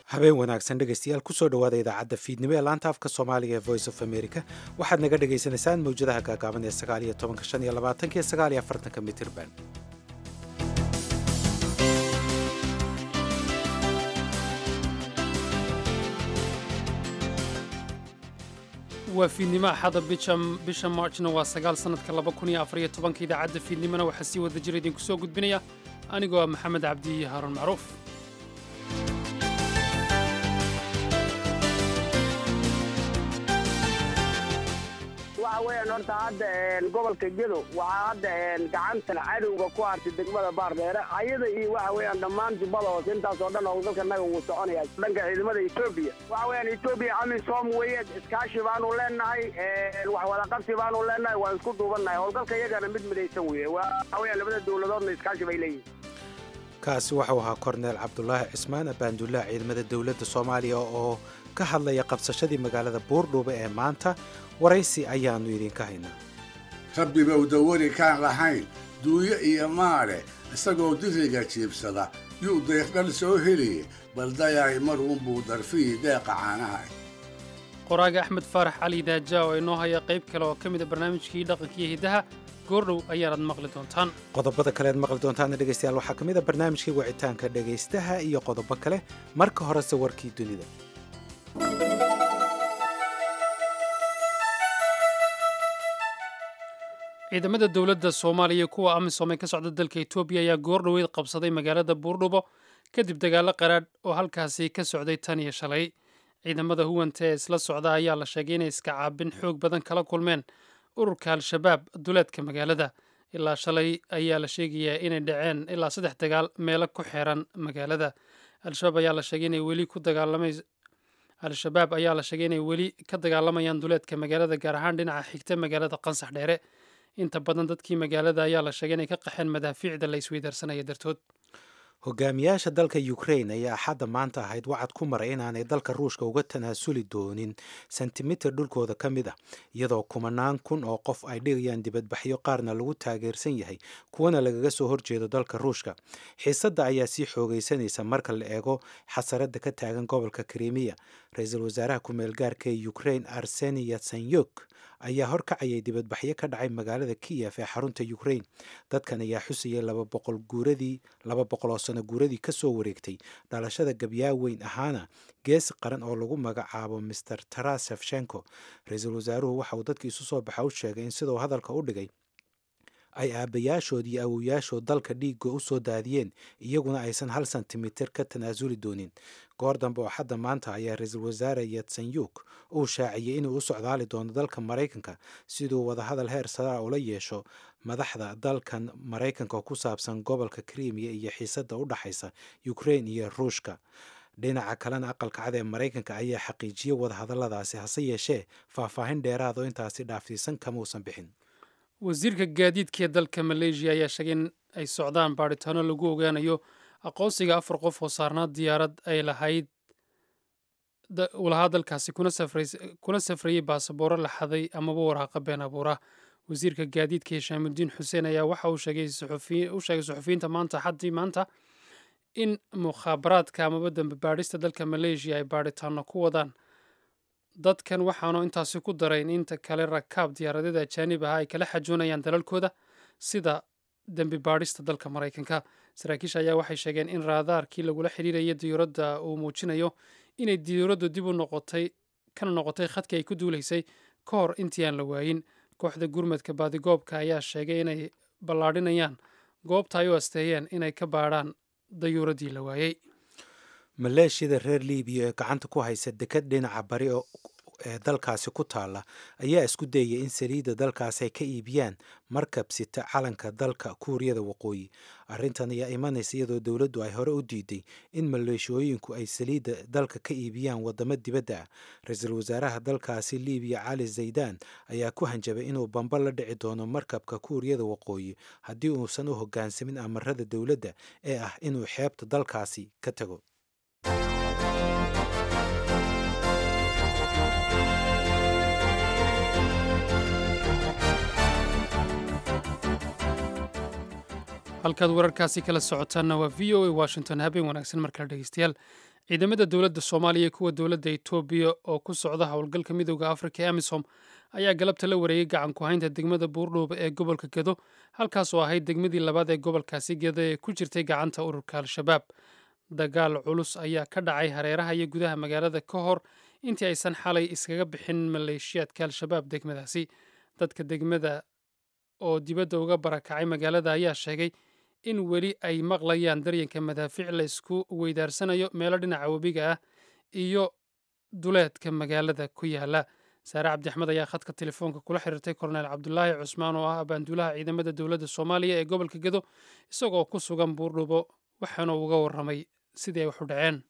habeen wanaagsan dhegaystayaal kusoo dhowaada idaacadda fiidnimo ee laanta afka soomaaliga ee voice of america waxaad naga dhagaysanaysaan mawjadaha gaagaaban ee sagaaliyo tobanka shan iyo labaatanka iyo sagaaliyo afartanka mitirban waa fiidnimo axada bisha maarjna waa sagaal sannadka laba kun iyo afariyo tobanka idaacadda fiidnimona waxaa sii wada jira idinku soo gudbinaya anigoo ah maxamed cabdi iyo haaruun macruuf waxa weeyaan horta hadda gobolka gedo waxaa hadda gacanta cadowga ku hartay degmada baardheere ayada iyo waxa weeyaan dhammaan jubbada hoose intaasoo dhan oo dalka naga wuu soconaya dhanka ciidamada etoobiya waxa weeyaan etoobiya amisom weeye iskaashi baanu leenahay wax wada qabsi baanu leenahay waan isku duubannahay howlgalka iyagana mid midaysan weeye waxa weeyaan labada dowladoodna iskaashi bay leeyihin kaasi waxau ahaa korneel cabdulaahi cismaan abaandullaah ciidamada dowladda soomaaliya oo ka hadlaya qabsashadii magaalada buurdhuube ee maanta waraysi ayaannu idinka haynaa rabbibow dawari kaan lahayn duuyo iyo maale isagoo diriga jiibsada yuu deeqdhal soo heliye baldayaay maruunbuu darfihii deeqa caanaha qoraaga axmed faarax cali daaja oo inoo haya qayb kale oo ka mida barnaamijkii dhaqankiiyo hiddaha goordhow ayaanaad maqli doontaan qodobada kalead maqli doontaana dhegaystayaal waxaa ka mid a barnaamijkii wicitaanka dhegaystaha iyo qodobo kale marka horese warkii dunida ciidamada dowladda soomaaliya kuwa amisom ee ka socda dalka etoobiya ayaa goordhoweyd qabsaday magaalada buurdhubo kadib dagaallo qaraadh oo halkaasi ka socday tan iyo shalay ciidamada huwanta ee isla socda ayaa la sheegay inay iska caabin xoog badan kala kulmeen ururka al-shabaab duleedka magaalada ilaa shalay ayaa la sheegayaa inay dhaceen ilaa saddex dagaal meelo ku xeeran magaalada al-shabaab ayaa la sheegay inay weli ku dagaalamay al-shabaab ayaa la sheegay inay weli ka dagaalamayaan duleedka magaalada gaar ahaan dhinaca xigta magaalada qansax dheere inta badan dadkii magaalada ayaa la sheegay inay ka qaxeen madaafiicda la isweydaarsanaya dartood hogaamiyaasha dalka ukrain ayaa axadda maanta ahayd wacad ku maray inaanay dalka ruushka uga tanaasuli doonin sentimitir dhulkooda ka mid ah iyadoo kumanaan kun oo qof ay dhigayaan dibadbaxyo qaarna lagu taageersan yahay kuwana lagaga soo horjeedo dalka ruushka xiisadda ayaa sii xoogaysanaysa marka la eego xasaradda ka taagan gobolka krimiya ra-iisul wasaaraha ku-meel gaarka ee ukrain arseni yatsanyuk ayaa horkacayay dibadbaxyo ka dhacay magaalada kiyef ee xarunta ukrain dadkan ayaa xusayay laba boqol guuradii laba boqol oo sano guuradii ka soo wareegtay dhalashada gabyaa weyn ahaana geesi qaran oo lagu magacaabo master taras shefshenko ra-iisul wasaaruhu waxa uu dadka isu soo baxa u sheegay in siduu hadalka u dhigay ay aabbayaashood iyo awowayaashood dalka dhiigga u soo daadiyeen iyaguna aysan hal sentimitir ka tanaasuli doonin goor dambe oo xadda maanta ayaa ra-iisul wasaare yatsanyuk uu shaaciyey inuu u socdaali doono dalka maraykanka siduu wadahadal heer saraa ula yeesho madaxda dalkan maraykanka ku saabsan gobolka krimiya iyo xiisadda u dhaxaysa ukrain iyo ruushka dhinaca kalena aqalka cad ee maraykanka ayaa xaqiijiyey wadahadalladaasi hase yeeshee faahfaahin dheeraad oo intaasi dhaafsiisan kamausan bixin wasiirka gaadiidka ee dalka maleeshiya ayaa sheegay in ay socdaan baadhitaano lagu ogaanayo aqoonsiga afar qof oo saarnaa diyaarad ay lahayd uu lahaa dalkaasi kuna safrayey baasabooro la xaday amaba waraaqa been abuura wasiirka gaadiidka hishaamudiin xuseen ayaa waxa uu sheegay suxufiyiinta maanta xaddii maanta in mukhaabaraadka amaba dambe baadhista dalka maleeshiya ay baadhitaano ku wadaan dadkan waxaanu intaasi ku darayn inta kale rakaab diyaaradyada ajaanib ah ay kala xajoonayaan dalalkooda sida dembi baadhista dalka maraykanka saraakiisha ayaa waxay sheegeen in raadaarkii lagula xidhiiraya diyuuradda uu muujinayo inay diyuuraddu dib u noqotay kana noqotay khadkii ay ku duulaysay ka hor intii aan la waayin kooxda gurmadka baadigoobka ayaa sheegay inay ballaadhinayaan goobta ay u asteeyeen inay ka baadhaan dayuuraddii la waayey maleeshiyada reer libiya ee gacanta ku haysa dekad dhinaca bari ee dalkaasi ku taalla ayaa isku dayaya in saliidda dalkaasi ay ka iibiyaan markab sita calanka dalka kuuriyada waqooyi arrintan ayaa imanaysa iyadoo dowladdu ay hore u diiday in maleeshiyooyinku ay saliidda dalka ka iibiyaan waddamo dibadda ah ra-iisul wasaaraha dalkaasi libiya cali zaydaan ayaa ku hanjabay inuu bamba la dhici doono markabka kuuriyada waqooyi haddii uusan u hoggaansamin amarada dowladda ee ah inuu xeebta dalkaasi ka tago halkaad wararkaasi kala socotaanna waa v o a washington habeen wanaagsan markale dhegeystayaal ciidamada dowladda soomaaliya iyo kuwa dowladda etoobiya oo ku socda howlgalka midooda afrika ee amisom ayaa galabta la wareegay gacan ku haynta degmada buurdhuuba ee gobolka gedo halkaas oo ahayd degmadii labaad ee gobolkaasi gedo ee ku jirtay gacanta ururka al-shabaab dagaal culus ayaa ka dhacay hareeraha iyo gudaha magaalada ka hor intii aysan xalay iskaga bixin maleeshiyaadka al-shabaab degmadaasi dadka degmada oo dibadda uga barakacay magaalada ayaa sheegay in weli ay maqlayaan daryanka madaafiic la isku weydaarsanayo meelo dhinaca webiga ah iyo duleedka magaalada ku yaala saare cabdixmed ayaa khadka telefoonka kula xiriirtay korneyl cabdulaahi cusmaan oo ah abaanduulaha ciidamada dowladda soomaaliya ee gobolka gedo isagoo ku sugan buurdhubo waxaana uga warramay sidii ay wax u dhaceen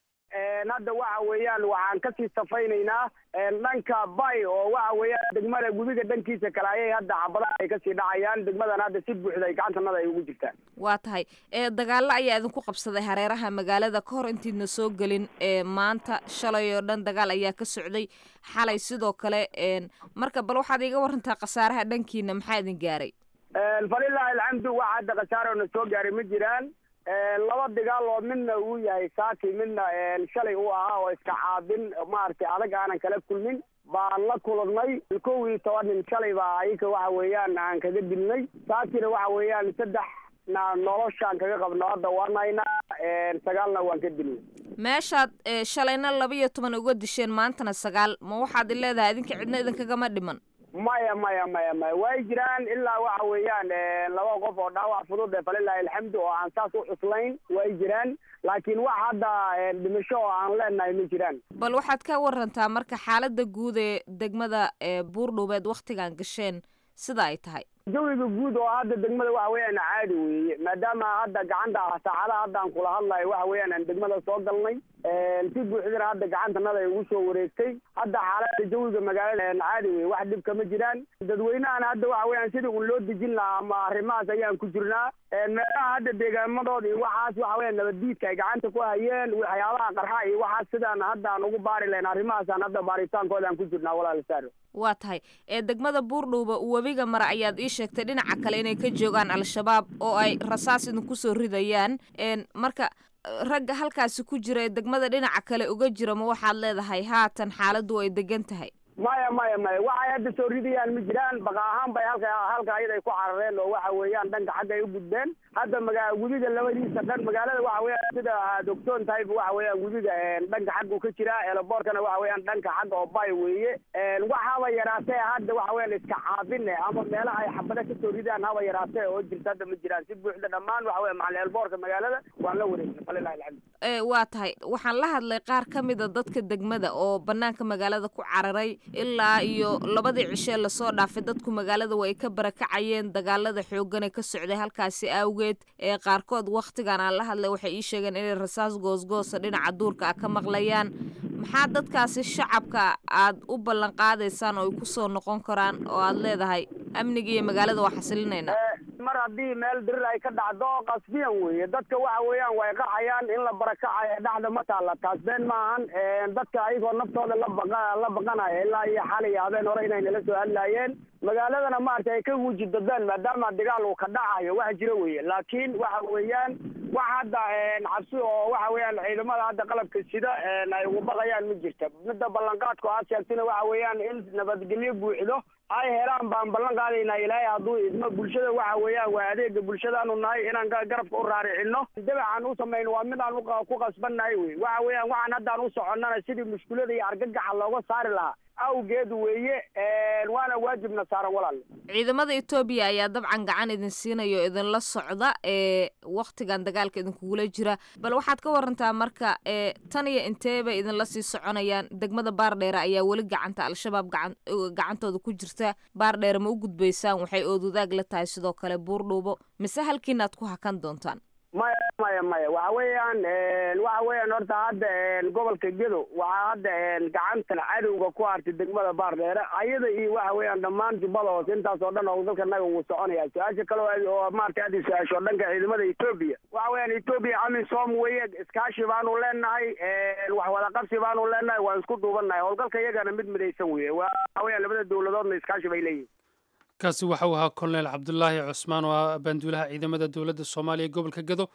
hadda waxa weeyaan waxaan kasii safaynaynaa dhanka bay oo waxa weeyaan degmada gudiga dhankiisa kale ayay hadda xabadaha ay kasii dhacayaan degmadan hadda si buuxda ay gacantanada ay ugu jirtaan waa tahay dagaallo ayaa idinku qabsaday hareeraha magaalada ka hor intiidna soo gelin maanta shalay oo dhan dagaal ayaa ka socday xalay sidoo kale marka bal waxaad iga warantaa khasaaraha dhankiina maxaa idin gaaray falilaahi alxamdu waxa hadda khasaaro na soo gaaray ma jiraan laba dagaal oo midna uu yahay saaki midna shalay uu ahaa oo iska caabin maaragtay adag aanan kala kulmin baan la kulannay kow iyo toban nin shalay baa ayaka waxa weeyaan aan kaga dilnay saakina waxa weeyaan saddex na noloshaan kaga qabno hadda waan haynaa sagaalna waan ka dilnay meeshaad shalayna laba iyo toban uga disheen maantana sagaal ma waxaad i leedahay idinka cidna idinkagama dhiman maya maya maya maya way jiraan ilaa waxa weeyaan laba qof oo dhaawac fudud ee falilahi alxamdu oo aan saas u cuslayn way jiraan laakiin wax hadda dhimasho oo aan leenahay ma jiraan bal waxaad ka warantaa marka xaaladda guud ee degmada buurdhuubeed wakhtigan gasheen sida ay tahay jawiga guud oo hadda degmada waxa weeyaan caadi weeye maadaama hadda gacanta saacadaha hadda aan kula hadlayo waxa weeyaan aan degmada soo galnay si buuxdana hadda gacantanada ay ugu soo wareegtay hadda xaalada jawiga magaalada caadi weye wax dhib kama jiraan dadweynahana hadda waxa weeyaan sidii un loo dejin lahaa ama arrimahaas ayaan ku jirnaa meelaha hadda deegaamadooda iyo waxaas waxa weeyaan nabaddiidka ay gacanta ku hayeen waxyaabaha qarxa iyo waxaas sidaan hadda aan ugu baari lahayn arrimahaasaan hadda baaritaankooda aan ku jirnaa walaal saaro waa tahay ee degmada buurdhuuba webiga mare ayaad ii sheegtay dhinaca kale inay ka joogaan al-shabaab oo ay rasaas idinku soo ridayaan marka ragga halkaasi ku jira ee degmada dhinaca kale uga jira ma waxaad leedahay haatan xaaladdu ay degan tahay maya maya maya waxay hadda soo ridayaan ma jiraan baqa ahaan bay halka halka ayada ay ku carareen oo waxa weeyaan dhanka xagga ay u gudbeen hadda magaa gudiga labadiisa dhan magaalada waxa weeyaan sida aad ogsoon tahay waxa weeyaan gudiga dhanka xaggu ka jira eelaboorkana waxa weeyaan dhanka xagga oo bay weeye waxaaba yaraatee hadda waxa weeyaan iska caabine ama meelaha ay xabada kasoo ridaan haba yaraatee oo jirta hadda ma jiraan si buuxda dhammaan waxa weya macal eelboorka magaalada waan la wareegnay falilahi alxamdu waa tahay waxaan la hadlay qaar ka mida dadka degmada oo banaanka magaalada ku cararay ilaa iyo labadii cishee lasoo dhaafay dadku magaalada way ka barakacayeen dagaalada xooggan ee ka socday halkaasi awgeed ee qaarkood wakhtigan aan la hadlay waxay ii sheegeen inay rasaas goosgoosa dhinaca duurka ah ka maqlayaan maxaa dadkaasi shacabka aad u ballan qaadaysaan oo ay ku soo noqon karaan oo aad leedahay amniga iyo magaalada waa xasilinaynaa mar haddii meel dirir ay ka dhacdo qasbiyan weeye dadka waxa weeyaan way qaxayaan in la barakacayo dhexda ma taalla taas been maahan dadka ayagoo naftooda la baqa la baqanaya ilaa iyo xalay habeen hore inay nala soo hadlaayeen magaaladana maaragtay ay ka wuji dadaan maadaama dagaal uu ka dhacayo wax jira weeye laakiin waxa weeyaan wax hadda cabsi oo waxa weeyaan ciidamada hadda qalabka sida ay ugu baqayaan ma jirta midda ballanqaadku aad sheegtina waxa weeyaan in nabadgelyo buuxdo ay helaan baan ballan qaadaynaa ilaahay hadduu idmo bulshada waxa weeyaan waa adeega bulshadaanu nahay inaan garabka u raaricino dabacaan u samayno waa mid aan ku qasbannahay wey waxa weeyaan waxaan haddaan u soconnana sidii mushkulada iyo argagaxa looga saari lahaa awgeed weeye waana waajibna saaran walaal ciidamada etoobiya ayaa dabcan gacan idin siinayo idinla socda ee wakhtigan dagaalka idinkugula jira bal waxaad ka warantaa marka ee tan iyo inteeba idinla sii soconayaan degmada baardheere ayaa weli gacanta al-shabaab gacan gacantooda ku jirta baardheere ma u gudbaysaan waxay oodwadaag la tahay sidoo kale buurdhuubo mise halkiinaad ku hakan doontaan maya maya maya waxa weeyaan waxa weeyaan horta hadda gobolka gedo waxaa hadda gacanta cadowga ku hartay degmada baardheere ayada iyo waxa weeyaan dhammaan jubbada hoose intaas oo dhan oo dalka naga wuu soconaya su-aasha kale oo maarata aad su-aasho dhanka ciidamada etoobiya waxa weeyaan etoobiya amisom weeye iskaashi baanu leenahay wax wada qabsi baanu leenahay waan isku duubannahay howlgalka iyagana mid midaysan weeye waxa weeyaan labada dowladoodna iskaashi bay leeyihin kaasi waxa uu ahaa kolonel cabdulaahi cusmaan oo ah banduulaha ciidamada dowladda soomaaliya ee gobolka gedo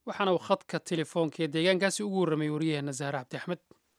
waxaana uu khadka telefoonka ee deegaankaasi ugu warramay waryaheena zahre cabdi axmed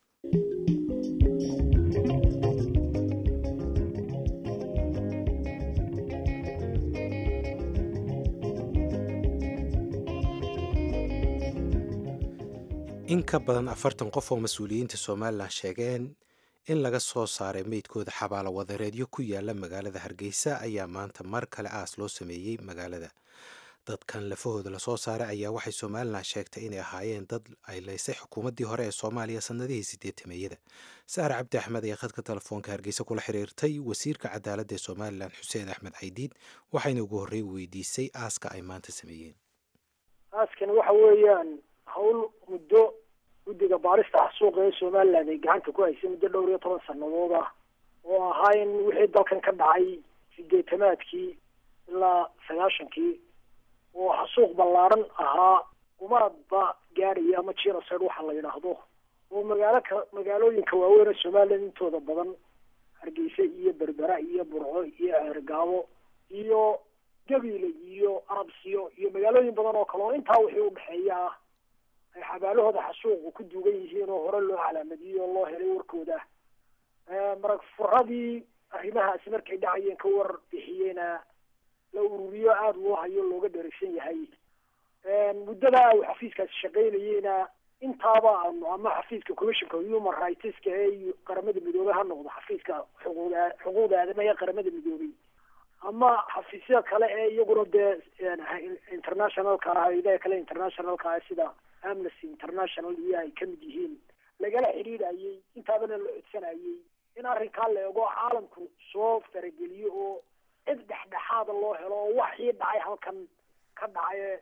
in ka badan afartan qof oo mas-uuliyiinta somalilan sheegeen in laga soo saaray meydkooda xabaalo wadareedyo ku yaala magaalada hargeysa ayaa maanta mar kale aas loo sameeyey magaalada dadkan lafahooda lasoo saaray ayaa waxay somalilan sheegtay inay ahaayeen dad ay laysay xukuumaddii hore ee soomaaliya sannadihii sideetameyada saare cabdi axmed ayaa khadka telefoonka hargeysa kula xiriirtay wasiirka cadaaladda ee somalilan xuseen axmed caydiid waxayna ugu horrey weydiisay aaska ay maanta sameeyeen aaskani waxa weeyaan hawl muddo guddiga baarista xasuuqa ee somaliland ay gacanta ku haysay muddo dhowr iyo toban sannadood ah oo ahaa in wixii dalkan ka dhacay sideetamaadkii ilaa sagaashankii oo xasuuq ballaaran ahaa umaadba gaadhaya ama genocide waxa la yidhaahdo oo magaalo ka magaalooyinka waaweyn ee somaliland intooda badan hargeysa iyo berbera iyo burco iyo ceergaabo iyo gabiile iyo arabsiyo iyo magaalooyin badan oo kale oo intaa wixii udhexeeya ah ay xabaalahooda xasuuqu ku duugan yihiin oo hore loo calaamadiyey oo loo helay warkooda marag furadii arrimahaasi markay dhacayeen ka war bixiyeyna la ururiyo aada loo hayo looga dheregsan yahay muddada uu xafiiskaasi shaqaynayeyna intaaba aanu ama xafiiska commissionka human rightska ee qaramada midoobey ha noqdo xafiiska xuquuqda xuquuqda aadamaha ee qaramada midoobey ama xafiisya kale ee iyaguna dee internationalka ah idaha kale internationalka ah sida amnesty international iyo ay kamid yihiin lagala xidhiidhayay intaabana la codsanayay in arrinkaa la eego caalamku soo farageliyo oo cid dhexdhexaada loo helo oo waxii dhacay halkan ka dhacaye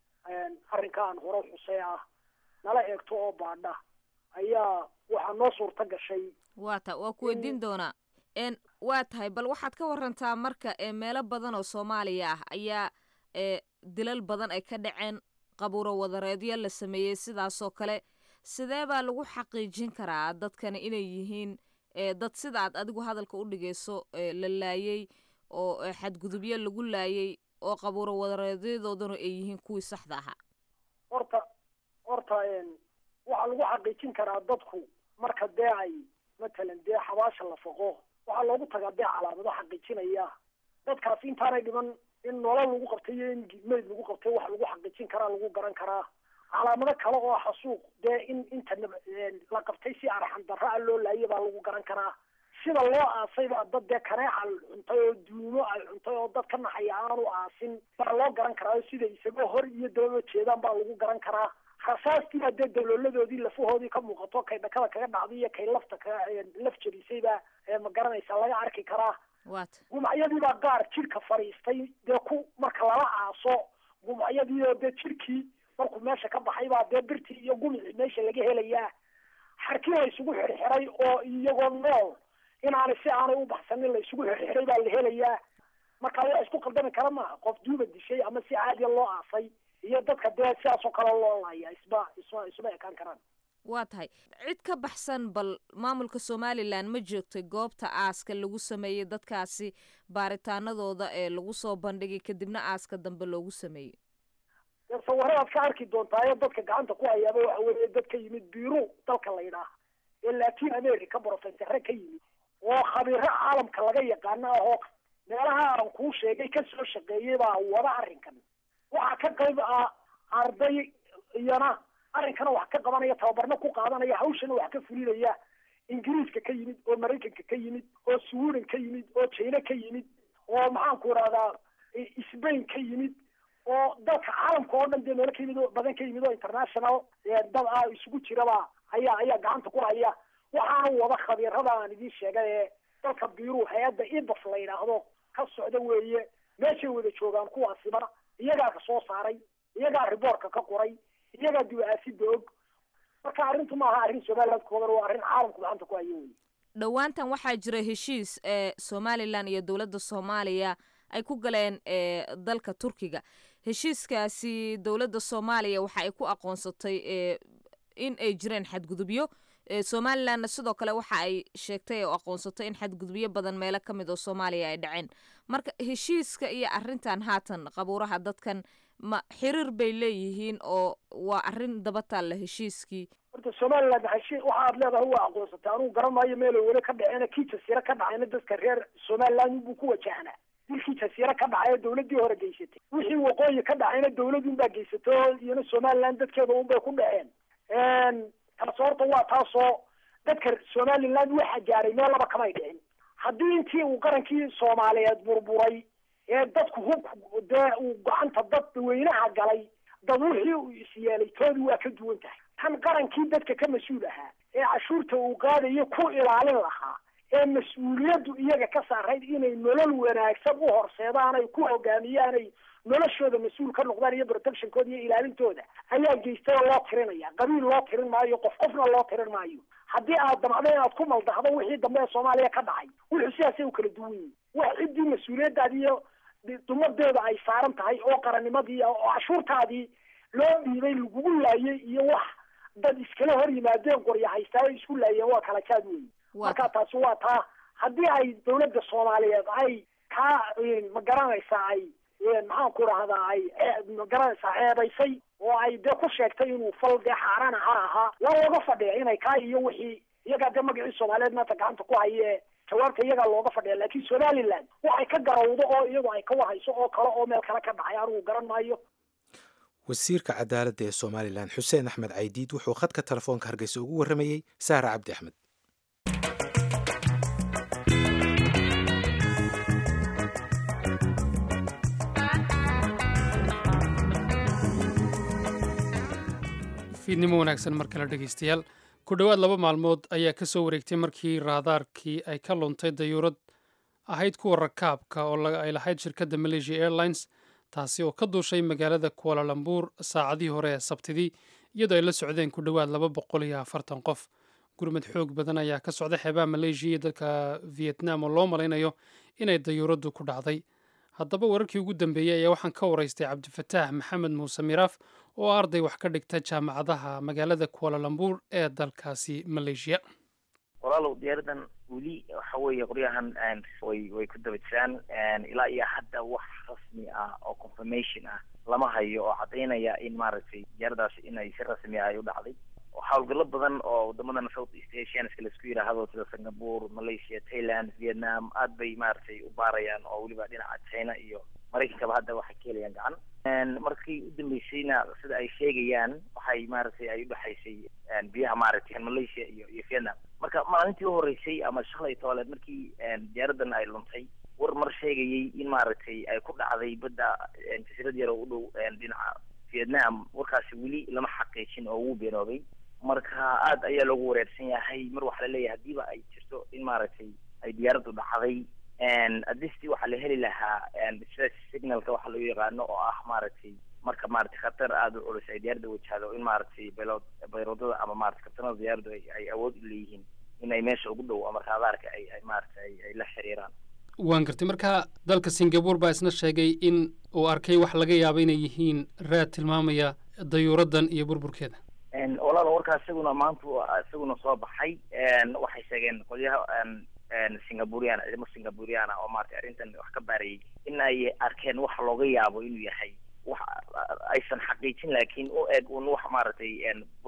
arrinkaan hore xusay ah nala eegto oo baadha ayaa waxaa noo suurta gashay waa ta waa ku weydiin doonaa n waa tahay bal waxaad ka warantaa marka ee meelo badan oo soomaaliya ah ayaa ee dilal badan ay ka dhaceen qabuuro wadareedyo la sameeyey sidaasoo kale sidee baa lagu xaqiijin karaa dadkani inay yihiin ee dad sida aad adigu hadalka u dhigayso ee la laayey oo xadgudubyo lagu laayey oo qabuuro wadareedyadoodana ay yihiin kuwii saxda ahaa horta horta waxaa lagu xaqiijin karaa dadku marka dee ay matalan dee xabaasha la foqo waxaa loogu tagaa dee calaamado xaqiijinaya dadkaasi intaanay dhiman in nolol lagu qabtay iyo in meyd lagu qabtay wax lagu xaqiijin karaa lagu garan karaa calaamado kale oo xasuuq dee in inta la qabtay si arxan darra a loo laayay baa lagu garan karaa sida loo aasay baa dad dee kaneeca cuntay oo duumo ay cuntay oo dad ka naxaya aanu aasin baa loo garan karaa sida isagoo hor iyo dababa jeedaan baa lagu garan karaa rasaastii baa dee dalooladoodii lafahoodii ka muuqato kay dhakada kaga dhacday iyo kay lafta ka laf jabisay baa ma garanaysa laga arki karaa wat gumacyadiibaa qaar jidhka fadhiistay dee ku marka lala aaso gumacyadii oo dee jidhkii markuu meesha ka baxay baa dee birtii iyo gumicii meesha laga helayaa xarkii la isugu xirxiray oo iyagoo nool inaanay si aanay u baxsanin la isugu xirxiray baa la helayaa marka wax isku qaldami kara maaha qof duuba dishay ama si caadiya loo aasay iyo dadka dee sidaasoo kale loo laaya isma isma isma ekaan karaan waa tahay cid ka baxsan bal maamulka somalilan ma joogtay goobta aaska lagu sameeyey dadkaasi baaritaanadooda ee lagu soo bandhigay kadibna aaska dambe loogu sameeyey dee sawiradaad ka arki doontaayo dadka gacanta ku hayaaba waxa weeye dad ka yimid biru dalka la yidhaah ee latin america profesare ka yimid oo khabiiro caalamka laga yaqaano ahoo meelaha aan kuu sheegay ka soo shaqeeyey baa wada arrinkan waxaa ka qayb ah arday iyana arrinkana wax ka qabanaya tababarna ku qaadanaya hawshana wax ka fulinaya ingiriiska ka yimid oo maraykanka ka yimid oo sweden ka yimid oo china ka yimid oo maxaanku idhahdaa sbain ka yimid oo dalka caalamka oo dhan dee meelo ka yimid oo badan ka yimid oo international dad ah isugu jiraba ayaa ayaa gacanta ku haya waxaana wada khabiirada aan idiin sheegay ee dalka biru hay-adda ibas la yidhaahdo ka socda weeye meeshay wada joogaan kuwaasiba iyagaa ka soo saaray iyagaa riboortka ka qoray iyagaa dib-aasida og marka arrintu maaha arrin somaliland koodan waa arrin caalamku gacanta ku hayo wey dhowaantan waxaa jira heshiis ee somalilan iyo dowladda soomaaliya ay ku galeen ee dalka turkiga heshiiskaasi dowladda soomaaliya waxa ay ku aqoonsatay ee in ay jireen xadgudubyo somalilanna sidoo kale waxa ay sheegtay oo aqoonsatay in xadgudubyo badan meelo ka mid oo soomaaliya ay dhaceen marka heshiiska iyo arrintan haatan qabuuraha dadkan ma xiriir bay leeyihiin oo waa arrin daba taalla heshiiskii horta somaliland heshi waxa aad leedahay waa aqoonsatay anugu garan maayo meelo weli ka dhaceyna kii jasiiro ka dhacayna dadka reer somaliland buu ku wajahnaa dilkii jasiiro ka dhacay ee dawladdii hore geysatay wixii waqooyi ka dhacayna dawladun baa geysatay oo iyana somaliland dadkeeda unbay ku dhaceen taas horta waa taasoo dadka somaliland waxa gaaray meel laba kamay dhicin haddii intii uu qarankii soomaaliyeed burburay ee dadku hub dee uu gacanta dad weynaha galay dad wixii uu isyeelay toodii waa ka duwan tahay tan qarankii dadka ka mas-uul ahaa ee cashuurta uu qaadayo ku ilaalin lahaa ee mas-uuliyaddu iyaga ka saarayd inay nolol wanaagsan u horseedaan ay ku hogaamiyaan ay noloshooda mas-uul ka noqdaan iyo protectionkooda iyo ilaalintooda ayaa geystay oo loo tirinaya qabiil loo tirin maayo qof qofna loo tirin maayo haddii aad damcdo inaad ku maldahdo wixii dambe ee soomaaliya ka dhacay wuxuu sidaasay u kala duwan yihin wax ciddii mas-uuliyaddaadi iyo dumadeeda ay saaran tahay oo qarannimadii oo cashuurtaadii loo dhiibay lagugu laayay iyo wax dad iskala hor yimaadeen qorya haystaa ay isku laayeen waa kala jaad weyi marka taasi waa taa haddii ay dawladda soomaaliyeed ay kaa ma garanaysaa ay maxaan ku rahdaa ay ma garanaysaa ceebaysay oo ay dee ku sheegtay inuu fal dee xaaraan ha ahaa waa looga fadhiya inay kaa iyo wixii iyagaa dee magacii soomaaliyeed maanta gacanta ku haye jawaabta iyagaa looga fadhiya laakiin somaliland waxay ka garawdo oo iyadu ay ka wahayso oo kale oo meel kale ka dhacay anigu garan maayo wasiirka cadaaladda ee somalilan xuseen axmed caydiid wuxuu khadka telefoonka hargeysa ugu warramayey saara cabdi axmed fiidnimo wanaagsan mar kale dhegeystayaal ku dhowaad laba maalmood ayaa ka soo wareegtay markii raadaarkii ay ka luntay dayuurad ahayd kuwa rakaabka oo ay lahayd shirkadda malaysia airlines taasi oo ka duushay magaalada kualalambuur saacadihii hore ee sabtidii iyadoo ay la socdeen ku dhowaad laba boqol iyo afartan qof gurmad xoog badan ayaa ka socda xeebaha malaysia iyo dalka vietnam oo loo malaynayo inay dayuuraddu ku dhacday haddaba wararkii ugu dambeeyey ayaa waxaan ka waraystay cabdifataax maxamed muuse miraaf oo arday wax ka dhigta jaamacadaha magaalada kualalambuur ee dalkaasi malaysia walaalow diyaaradan weli waxa weeye qoryahan way way ku daba jiraan ilaa iyo hadda wax rasmi ah oo confirmation ah lama hayo oo caddaynaya in maaragtay diyaaradaasi inay si rasmi ah ay u dhacday howlgallo badan oo wadamadan south east asianska laisku yidhaahdo sida singapore malaysia thailand vietnam aad bay maaragtay u baarayaan oo weliba dhinaca china iyo maraykankaba hadda waxay ka helayaan gacan markii u dambeysayna sida ay sheegayaan waxay maaragtay ay udhexaysay biyaha maaragtay malaysia iyo iyo vietnam marka maalintii uhoreysay ama shalay tooleed markii diyaaradan ay luntay war mar sheegayay in maaragtay ay ku dhacday badda jasiirad yar oo u dhow dhinaca vietnam warkaasi weli lama xaqiijin oo wuu beenoobay marka aad ayaa loogu wareersan yahay mar waxaa laleeyahay hadiiba ay jirto in maaragtay ay diyaaraddu dhacday adistii waxaa la heli lahaa stress signalka waxa loo yaqaano oo ah maaragtay marka maaragtay khatar aada u culus ay diyaaradda wajahdo in maaragtay baylod bayroodada ama maratay kabtanada diyaaraddu ay ay awood u leeyihiin inay meesha ugu dhow ama raadaarka ay ay maaragtay ay la xiriiraan waan gartay marka dalka singapore baa isna sheegay in uu arkay wax laga yaabo inay yihiin raad tilmaamaya dayuuraddan iyo burburkeeda walaal warkaa isaguna maanta isaguna soo baxay waxay sheegeen qolyaha singapurian ciidamo singapuriana oo maratay arrintan wax ka baarayay in ay arkeen wax looga yaabo inuu yahay wax aysan xaqiijin laakiin u eg un wax maaragtay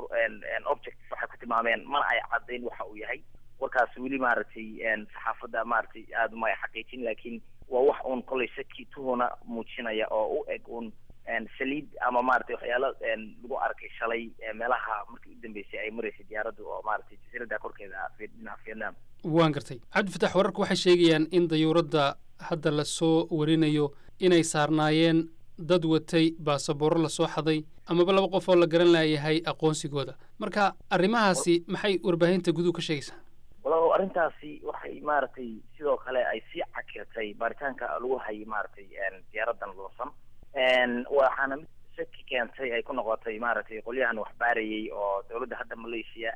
object waxay ku tilmaameen mana ay caddayn waxa uu yahay warkaas weli maaragtay saxaafadda maaragtay aada uma ay xaqiijin laakiin waa wax uun kolay shaki tuhuna muujinaya oo u eg un saliid ama maratay waxyaalo lagu arkay shalay meelaha markii u dambeysay ay maraysay diyaaraddu oo maratay jasiiradda korkeeda dhinaca vietnam waan gartay cabdifatax wararku waxay sheegayaan in dayuuradda hadda lasoo warinayo inay saarnaayeen dad watay baasaboorro lasoo xaday amaba laba qof oo la garan laayahay aqoonsigooda marka arrimahaasi maxay warbaahinta guduhu ka sheegaysaa walaalow arrintaasi waxay maaragtay sidoo kale ay sii cakirtay baaritaanka lagu hayay maaragtay diyaaraddan loosan waxaana mid shaki keentay ay ku noqotay maaragtay qolyahan wax baarayay oo dowladda hadda malaysia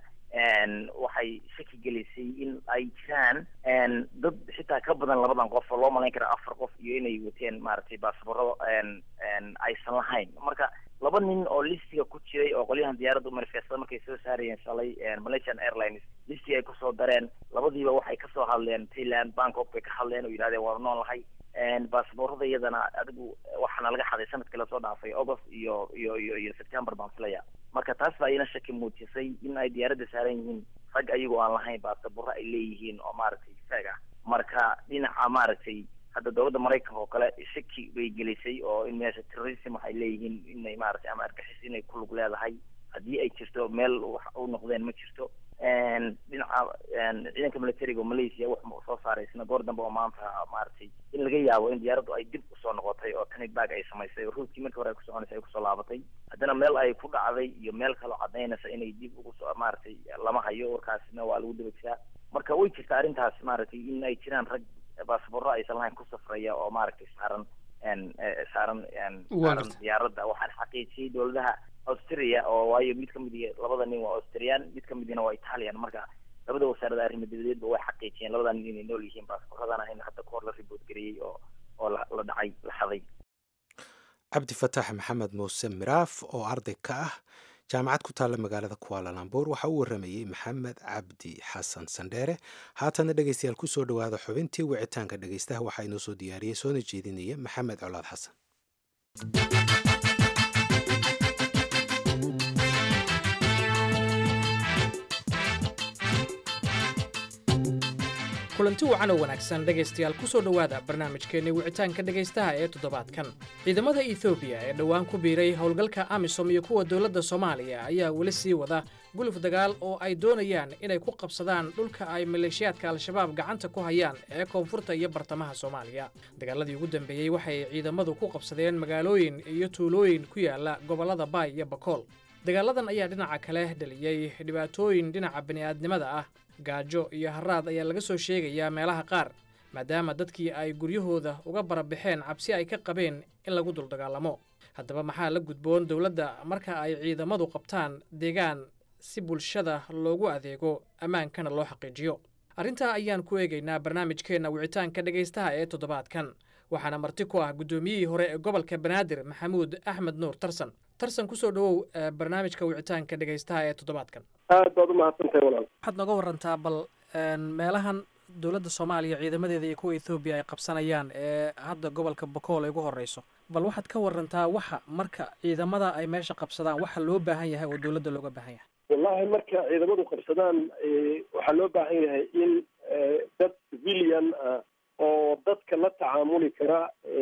waxay shaki gelisay in ay jiraan dad xitaa ka badan labadan qof oo loo malayn kara afar qof iyo inay wateen maaragtay baasaborro aysan lahayn marka laba nin oo listiga ku jiray oo qolyahan diyaaradda umanifeestada markay soo saarayeen shalay malaysian airlines listig ay kusoo dareen labadiiba waxay kasoo hadleen thailand bangkok bay ka hadleen oo yidhahdeen waanu nool lahay basaboorada iyadana adigu waxaana laga xaday sanadkii lasoo dhaafay august iyo iyo iyo iyo september baan filaya marka taas baa ina shaki muujisay in ay diyaaradda saaran yihiin rag ayagoo aan lahayn basaboorro ay leeyihiin oo maaragtay feeg ah marka dhinaca maaragtay hadda dowladda maraykanka oo kale shaki bay gelisay oo in meesha terrorism waxay leeyihiin inay maaragtay ama argixis inay ku lug leedahay haddii ay jirto meel wax u noqdeen ma jirto dhinaca ciidanka militariga oo malaysia wuxuu soo saaray isna goor dambe oo maanta maaragtay in laga yaabo in diyaaraddu ay dib usoo noqotay oo tani bag ay samaysay oo ruutkii markii hore ay kusoconaysa ay kusoo laabatay haddana meel ay ku dhacday iyo meel kaloo cadaynaysa inay dib ugu soo maaragtay lama hayo warkaasna waa lagu daba jiraa marka way jirta arrintaas maaragtay in ay jiraan rag basaboorro aysan lahayn ku safraya oo maaragtay saaran saaran saaran diyaaradda waxaan xaqiijiyey dowladaha austria oo waayo mid kamid i labada nin waa austrian mid kamidina waa italian marka labada wasaarada arrimo dabadeedba way xaqiijiyeen labada nin inay nool yihiin baasaboorradana in hadda kahor la ribood gareeyey oo oo la la dhacay la xaday cabdi fatax maxamed muuse miraaf oo arday ka ah jaamacad ku taalla magaalada kuaalalambuur waxaa u waramayey maxamed cabdi xasan sandheere haatana dhegeystayaal kusoo dhowaada xubintii wicitaanka dhegeystaha waxaa inoo soo diyaariyey soona jeedinaya maxamed colaad xasan kulanti wacan oo wanaagsan dhegaystayaal ku soo dhowaada barnaamijkeenni wicitaanka dhegaystaha ee toddobaadkan ciidamada etoobiya ee dhowaan ku biiray howlgalka amisom iyo kuwa dowladda soomaaliya ayaa weli sii wada guluf dagaal oo ay doonayaan inay ku qabsadaan dhulka ay maleeshiyaadka al-shabaab gacanta ku hayaan ee koonfurta iyo bartamaha soomaaliya dagaaladii ugu dambeeyey waxay ciidamadu ku qabsadeen magaalooyin iyo tuulooyin ku yaala gobollada baay iyo bakool dagaaladan ayaa dhinaca kale dhaliyey dhibaatooyin dhinaca bini'aadnimada ah gaajo iyo haraad ayaa laga soo sheegayaa meelaha qaar maadaama dadkii ay guryahooda uga barabaxeen cabsi ay ka qabeen in lagu duldagaalamo haddaba maxaa la gudboon dowladda marka ay ciidamadu qabtaan deegaan si bulshada loogu adeego ammaankana loo xaqiijiyo arrintaa ayaan ku eegaynaa barnaamijkeenna wicitaanka dhegaystaha ee toddobaadkan waxaana marti ku ah guddoomiyihii hore ee gobolka banaadir maxamuud axmed nuur tarsan tarsan kusoo dhowow barnaamijka wicitaanka dhegaystaha ee toddobaadkan aad baad umahadsantahay walaal waxaad nooga warantaa bal meelahan dowladda soomaaliya ciidamadeeda iyo kuwa ethoobiya ay qabsanayaan ee hadda gobolka bakool ay ugu horeyso bal waxaad ka warantaa waxa marka ciidamada ay meesha qabsadaan waxa loo baahan yahay oo dowladda looga baahan yahay wallahi marka ciidamadu qabsadaan waxaa loo baahan yahay in dad civilian ah oo dadka la tacaamuli kara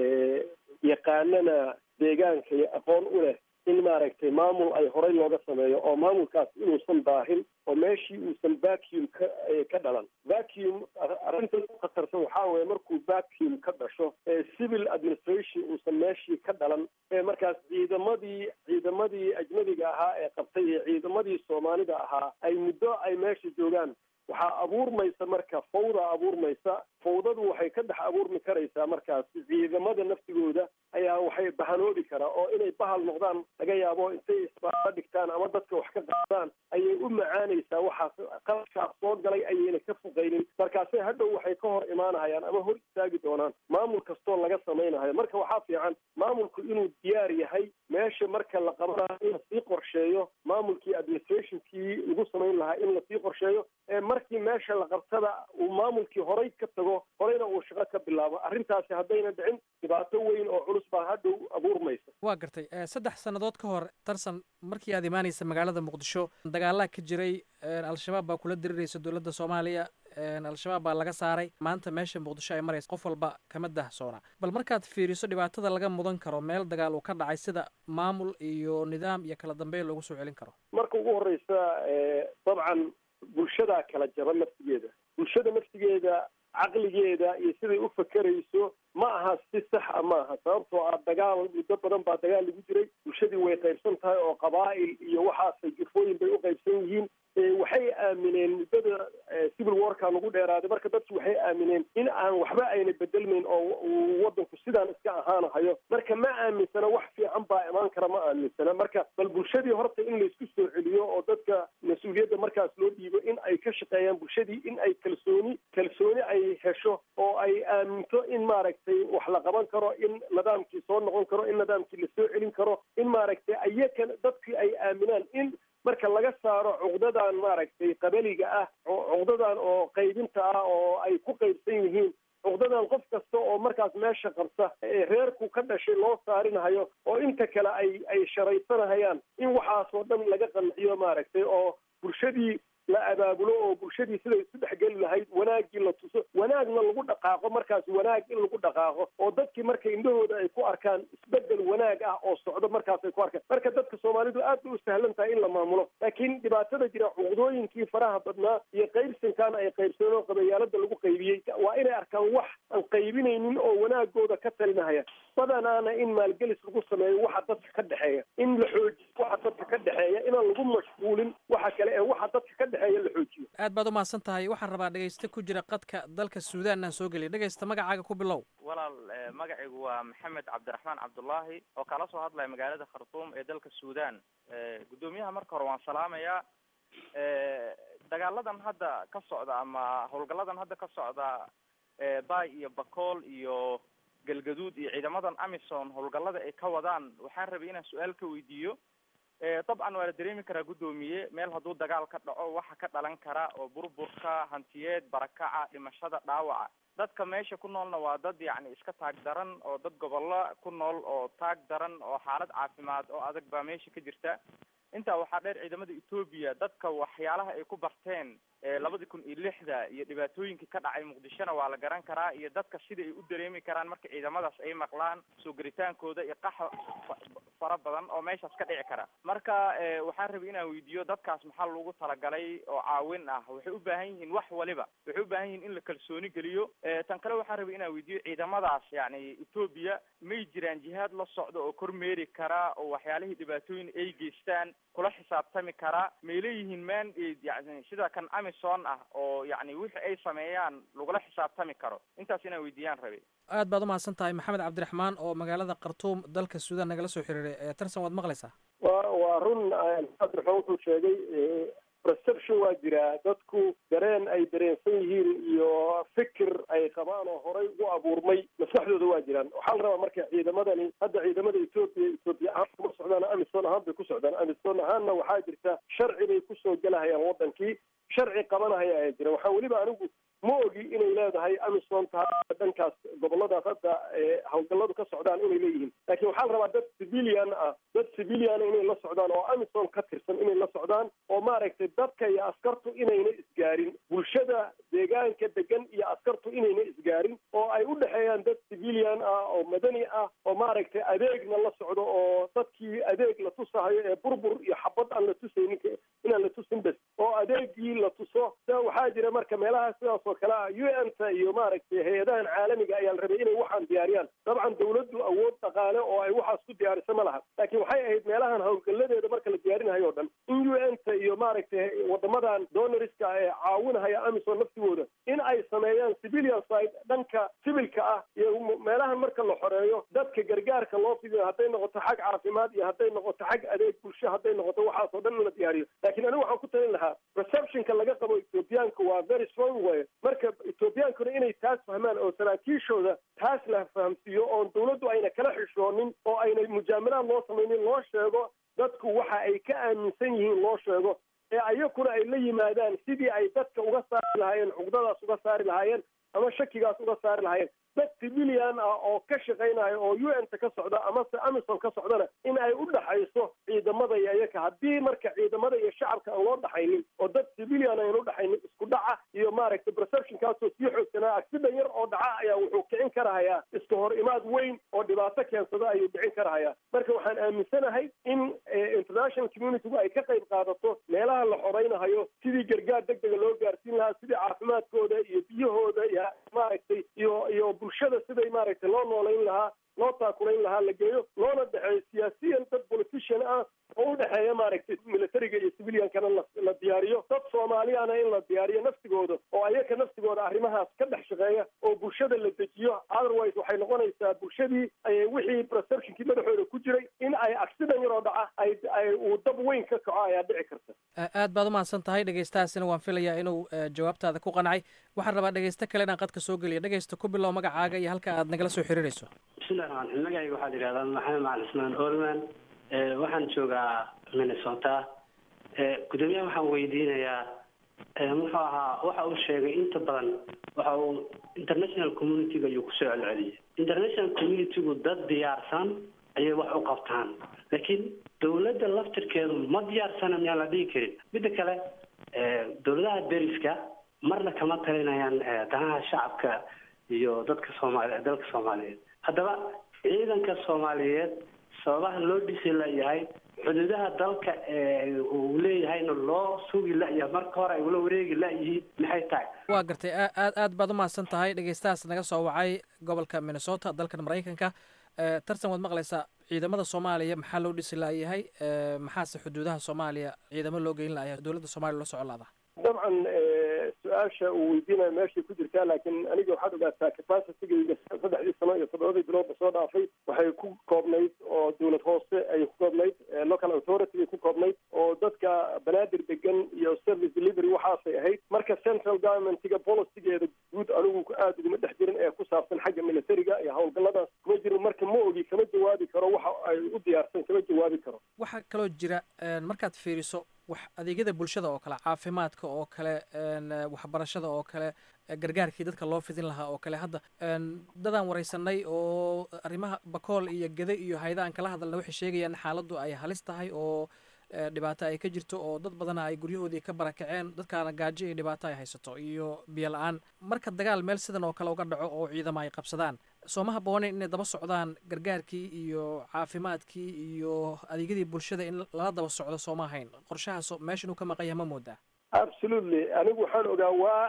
yaqaanana deegaanka iyo aqoon u leh in maaragtay maamul ay horey looga sameeyo oo maamulkaas inuusan daahin oo meeshii uusan vacuum ka ka dhalan vacuum arrinta u khatarsan waxaa weeye markuu vacuum ka dhasho civil administration uusan meeshii ka dhalan markaas ciidamadii ciidamadii ajnabiga ahaa ee qabtay iyo ciidamadii soomaalida ahaa ay muddo ay meesha joogaan waxaa abuurmaysa marka fawda abuurmaysa fawdadu waxay ka dhex abuurmi karaysaa markaas ciidamada naftigooda ayaa waxay bahanoobi karaa oo inay bahal noqdaan laga yaabo intay isbaaba dhigtaan ama dadka wax ka qaadaan ayay u macaanaysaa waxaas qalabkaas soo galay ayayna ka fuqaynin markaase hadhow waxay ka hor imaanahayaan ama hor istaagi doonaan maamul kastoo laga samaynahayo marka waxaa fiican maamulku inuu diyaar yahay meesha marka la qabanayo in lasii qorsheeyo maamulkii administrationkii lagu samayn lahaa in lasii qorsheeyo markii meesha la qabtada uu maamulkii horay ka tago horeyna uu shaqo ka bilaabo arrintaasi haddayna dhicin dhibaato weyn oo culus baa hadhow abuurmaysa waa gartay saddex sannadood ka hor tarsan markii aad imaanaysa magaalada muqdisho dagaalaa ka jiray al-shabaab baa kula diriraysa dowladda soomaaliya al-shabaab baa laga saaray maanta meesha muqdisho ay maraysa qof walba kama dahsoona bal markaad fiiriso dhibaatada laga mudan karo meel dagaal uu ka dhacay sida maamul iyo nidaam iyo kala dambeyn loogu soo celin karo marka ugu horeysa dabcan bulshadaa kala jaba naftigeeda bulshada naftigeeda caqligeeda iyo siday u fakerayso ma aha si saxa ma aha sababtoo ah dagaal muddo badan baa dagaal lagu jiray bulshadii way qaybsan tahay oo qabaa'il iyo waxaasay jufooyin bay u qaybsan yihiin waxay aamineen muddada civil warka lagu dheeraaday marka dadki waxay aamineen in aan waxba ayna bedelmayn oo uu wadanku sidaan iska ahaanahayo marka ma aaminsana wax fiican fiican baa imaan kara ma aaminsana marka bal bulshadii horta in laysku soo celiyo oo dadka mas-uuliyadda markaas loo dhiibo in ay ka shaqeeyaan bulshadii in ay kalsooni kalsooni ay hesho oo ay aaminto in maaragtay wax la qaban karo in nidaamkii soo noqon karo in nidaamkii lasoo celin karo in maaragtay ayakan dadkii ay aaminaan in marka laga saaro cuqdadan maaragtay qabaliga ah cuqdadan oo qaybinta ah oo ay ku qaybsan yihiin cuqdadan qof kasta oo markaas meesha qabta ee reerku ka dhashay loo saarinahayo oo inta kale ay ay sharaysanahayaan in waxaasoo dhan laga qanciyo maaragtay oo bulshadii la abaabulo oo bulshadii siday isu dhexgeli lahayd wanaaggii la tuso wanaagna lagu dhaqaaqo markaas wanaag in lagu dhaqaaqo oo dadkii marka indhahooda ay ku arkaan isbedel wanaag ah oo socdo markaas ay ku arkaan marka dadka soomaalidu aad bay u sahlan tahay in la maamulo laakiin dhibaatada jira cuqdooyinkii faraha badnaa iyo qaybsankaana ay qaybsadeen oo qabayaalada lagu qaybiyey waa inay arkaan wax aan qaybinaynin oo wanaagooda ka talinahaya badanaana in maalgelis lagu sameeyo waxa dadka ka dhexeeya in la xoojiyo waxa dadka ka dhexeeya inaan lagu mashquulin waxa kale ee waxa dadka ka dhexeeya la xoojiyo aad baad u mahadsan tahay waxaan rabaa dhegayste ku jira qadka dalka suudaan aan soo geliya dhegaysta magacaaga ku bilow walaal magacaygu waa maxamed cabdiraxmaan cabdullaahi oo kala soo hadlaya magaalada khartuum ee dalka suudaan guddoomiyaha marka hore waan salaamayaa dagaaladan hadda ka socda ama howlgalladan hadda ka socda bay iyo bakool iyo galgaduud iyo ciidamadan amison howlgallada ay ka wadaan waxaan rabay inaan su-aal ka weydiiyo dabcan waa la dareemi karaa guddoomiye meel hadduu dagaal ka dhaco waxa ka dhalan kara oo burburka hantiyeed barakaca dhimashada dhaawaca dadka meesha ku noolna waa dad yacni iska taag daran oo dad gobollo ku nool oo taag daran oo xaalad caafimaad oo adag baa meesha ka jirta intaa waxaa dheer ciidamada etoobiya dadka waxyaalaha ay ku barteen labadii kun iyo lixda iyo dhibaatooyinkii ka dhacay muqdishona waa la garan karaa iyo dadka sida ay u dareemi karaan marka ciidamadaas ay maqlaan soo geritaankooda iyo qaxa fara badan oo meeshaas ka dhici kara marka waxaan rabay inaan weydiiyo dadkaas maxaa lagu talagalay oo caawin ah waxay u baahan yihiin wax waliba waxay u baahan yihiin in la kalsooni geliyo tan kale waxaan rabay inaan weydiiyo ciidamadaas yani etoobiya may jiraan jihaad la socdo oo kormeeri kara oo waxyaalihii dhibaatooyin ay geystaan kula xisaabtami kara may leeyihiin mandate yani sida kan amison ah oo yani wixii ay sameeyaan lagula xisaabtami karo intaas inaan weydiiyaan rabay aad baad u mahadsan tahay maxamed cabdiraxmaan oo magaalada khartuum dalka suudaan nagala soo xiriiray tarsan waad maqlaysaa wa waa run cabdiraxmaan wuxuu sheegay perception waa jiraa dadku dareen ay dareensan yihiin iyo fikir ay qabaan oo horay ugu abuurmay maskaxdooda waa jiraan waxaa la rabaa marka ciidamadani hadda ciidamada etoobiya etoobiya ahaan kuma socdaan amison ahaan bay ku socdaan amison ahaanna waxaa jirta sharci bay kusoo gelahayaan wadankii sharci qabanahaya ayaa jira waxaa weliba anigu ma ogi inay leedahay amison tahay dhankaas goboladaas hadda hawlgalladu ka socdaan inay leeyihiin laakiin waxaa la rabaa dad civilian ah dad civilian inay la socdaan oo amison ka tirsan inay la socdaan oo maaragtay dadka iyo askartu inayna isgaarin bulshada deegaanka degan iyo askartu inayna isgaarin oo ay u dhexeeyaan dad civilian ah oo madani ah oo maaragtay adeegna la socdo oo dadkii adeeg la tusahayo ee burbur iyo xabad aan la tusaynin inaan la tusin bes oo adeegii la tuso waxaa jira marka meelaha sidaas oo kale ah u n ta iyo maaragtay hay-adahan caalamiga ayaa la rabay inay waxaan diyaariyaan dabcan dawladdu awood dhaqaale oo ay waxaas ku diyaarisa ma laha laakiin waxay ahayd meelahan howlgalladeeda marka la diyaarinayo o dhan in u n ta iyo maaragtay wadamadan donoriska ee caawinahaya amison naftigooda in ay sameeyaan civilian side dhanka sibilka ah iyo meelahan marka la xoreeyo dadka gargaarka loo fidiyo hadday noqoto xag caafimaad iyo hadday noqoto xag adeeg bulsho hadday noqoto waxaas oo dhan in la diyaariyo laakiin anigu waxaan ku talin lahaa receptionka laga qabo ethoobiyaanka waa very strong way marka ethoobiyankuna inay taas fahmaan oo saraakiishooda taas la fahamsiiyo oon dawladdu ayna kala xishoonin oo ayna mujaamalaad loo samaynin loo sheego dadku waxa ay ka aaminsan yihiin loo sheego ee ayakuna ay la yimaadaan sidii ay dadka uga saari lahaayeen cugdadaas uga saari lahaayeen ama shakigaas uga saari lahaayeen dad civilian ah oo ka shaqaynaya oo u n ta ka socda amase amison ka socdana in ay u dhaxayso ciidamada iyo iyaka haddii marka ciidamada iyo shacabka aan loo dhaxaynin oo dad civilian ayaan u dhaxaynin isku dhaca iyo maaragtay perceptionkaasoo sii xoogsanaa accident yar oo dhaca ayaa wuxuu kicin karahayaa iska hor imaad weyn oo dhibaato keensada ayuu dhicin karahayaa marka waxaan aaminsanahay in international communitygu ay ka qayb qaadato meelaha la xoraynahayo sidii gargaar deg dega loo gaarsiin lahaa sidii caafimaadkooda iyo biyahooda iyo maaragtay iyo iyo bulshada siday maaragtay loo noolayn lahaa loo taakulayn lahaa la geeyo loona dhexeeyo siyaasiyan dad politician ah oo u dhexeeya maaragtay militariga iyo civiliankana la diyaariyo dad soomaaliyana in la diyaariyo naftigooda oo ayaka naftigooda arrimahaas ka dhex shaqeeya oo bulshada la dejiyo otherwise waxay noqonaysaa bulshadii wixii perceptionkii madaxooda ku jiray in accident yaroo dhaca ay ay uu dab weyn ka kaco ayaa dhici karta aad baad umahadsan tahay dhegeystahaasina waan filayaa inuu jawaabtaada ku qancay waxaan rabaa dhegeysto kale inaan qadka soo geliya dhegeysta ku bilow magacaaga iyo halka aad nagala soo xiriirayso bismillahi raxmaan raxiim magacayga waxaa la yidhahdaa maxamed macalin ismaan olman waxaan joogaa minnesota gudoomiyaha waxaan weydiinayaa muxuu ahaa waxa uu sheegay inta badan waxa uu international communityga ayuu kusoo celceliyay international communitygu dad diyaarsan ayay wax u qabtaan laakiin dawladda laftirkeedu ma diyaarsana miyaan la dhihi karin midda kale dawladaha deriska marna kama talinayaan danaha shacabka iyo dadka soomaali dalka soomaaliyeed haddaba ciidanka soomaaliyeed sababaha loo dhisi layahay xuduudaha dalka uu leeyahayna loo sugi layahay marka hore ay ula wareegi layihiin maxay tahay waa gartay aad aad baad umahadsan tahay dhegeystahaas naga soo wacay gobolka minnesota dalkan maraykanka tartan waad maqlaysaa ciidamada soomaaliya maxaa loo dhisi layahay maxaase xuduudaha soomaaliya ciidamo loo geyn layahay dowladda soomaliya loo socon laada dabcan su-aasha uu weydiinaya meeshay ku jirtaa laakiin aniga waxaad ogaataa capacitygayga saddexdii sano iyo toddobadii biloodba soo dhaafay waxay ku koobnayd oo dawlad hoose ay ku koobnayd local authority ay ku koobnayd oo dadka banaadir degan iyo service delivery waxaasay ahayd marka central governmentiga policygeeda guud anigu aada uguma dhex jirin ee ku saabsan xagga militariga iyo howlgalladaas kuma jirin marka ma ogi kama jawaabi karo waxa ay u diyaarsan kama jawaabi karo waxaa kaloo jira markaad fiiriso wax adeegyada bulshada oo kale caafimaadka oo kale waxbarashada oo kale gargaarkii dadka loo fidin lahaa oo kale hadda dadaan wareysanay oo arrimaha bakool iyo gede iyo hayda aan kala hadalna waxay sheegayaan xaaladdu ay halis tahay oo dhibaato ay ka jirto oo dad badana ay guryahoodii ka barakaceen dadkaana gaajo iyo dhibaato ay haysato iyo biyo la-aan marka dagaal meel sidan oo kale uga dhaco oo ciidamo ay qabsadaan sooma habbooneyn inay daba socdaan gargaarkii iyo caafimaadkii iyo adeegyadii bulshada in lala daba socdo sooma ahayn qorshahaas meesha inuu ka maqan yahay ma moodaa absolutely anigu waxaan ogaa waa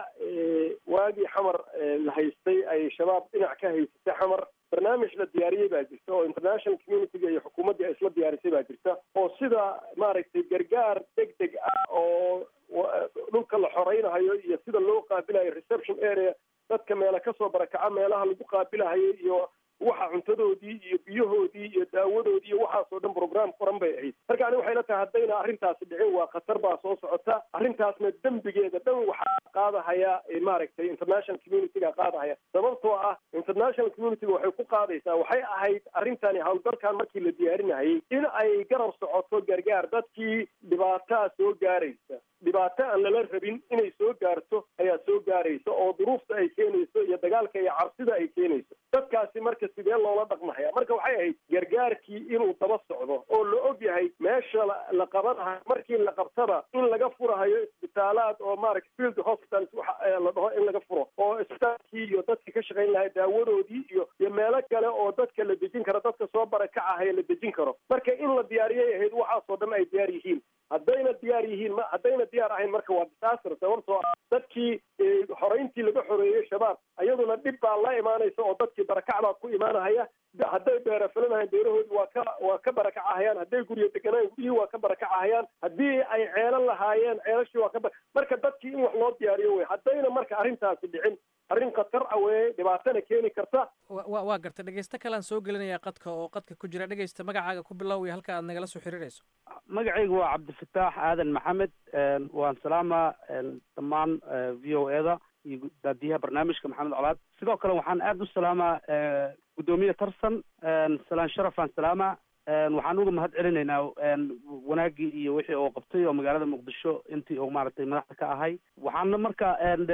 waagii xamar la haystay ay shabaab dhinac ka haysatay xamar barnaamij la diyaariyey baa jirta oo international communityga iyo xukuumaddii ay isla diyaarisay baa jirta oo sida maaragtay gargaar deg deg ah oo dhulka la xoreynahayo iyo sida loo qaabilayo reception area dadka meela kasoo barakaca meelaha lagu qaabilahayo iyo waxa cuntadoodii iyo biyahoodii iyo daawadoodii iyo waxaasoo dhan program qoran bay ahayd marka ani waxay la tahay haddayna arrintaasi dhicin waa khatar baa soo socota arrintaasna dembigeeda dhan waxaa qaadahaya maaragtay international communityga qaadahaya sababtoo ah international communityga waxay ku qaadaysaa waxay ahayd arrintani howlgalkan markii la diyaarinahayay in ay garab socoto gargaar dadkii dhibaataa soo gaaraysa dhibaato aan lala rabin inay soo gaarto ayaa soo gaaraysa oo duruufta ay keenayso iyo dagaalka iyo cabsida ay keenayso dadkaasi marka sidee loola dhaqmahaya marka waxay ahayd gargaarkii inuu daba socdo oo la og yahay meesha la qabanahayo markii la qabtaba in laga furahayo isbitaalaad oo maaragta field hospitals waxa la dhaho in laga furo oo isbitaalkii iyo dadkii ka shaqayn lahay daawadoodii iyo iyo meelo kale oo dadka la dejin karo dadka soo barakacahaya la dejin karo marka in la diyaariyay ahayd waxaasoo dhan ay diyaar yihiin haddayna diyaar yihiin ma haddayna diyaar ahayn marka waa disaster sababtoo ah dadkii xoreyntii laga xoreeyey shabaab iyaduna dhib baa la imaanaysa oo dadkii barakac baa ku imaanahaya hadday beera filanahayn beerahoodi waa ka waa ka barakacahayaan hadday guryo deganaayan guryihii waa ka barakacahayaan haddii ay ceelan lahaayeen ceelashii waa ka marka dadkii in wax loo diyaariyo wey haddayna marka arrintaasi dhicin arrin khatar ah weye dhibaatana keeni karta wa waa gartay dhegeysto kalean soo gelinaya qadka oo qadka ku jira dhegeysta magacaaga ku bilow iyo halka aad nagala soo xiriirayso magacaygu waa cabdifataax aadan maxamed waan salaamaa dhammaan v o eda iyo daadiyaha barnaamijka maxamed colaad sidoo kale waxaan aada u salaamaa guddoomiye tarsan salaan sharafaan salaamaa waxaan uga mahad celinaynaa wanaaggii iyo wixii uu qabtay oo magaalada muqdisho intii uu maaragtay madaxda ka ahay waxaana marka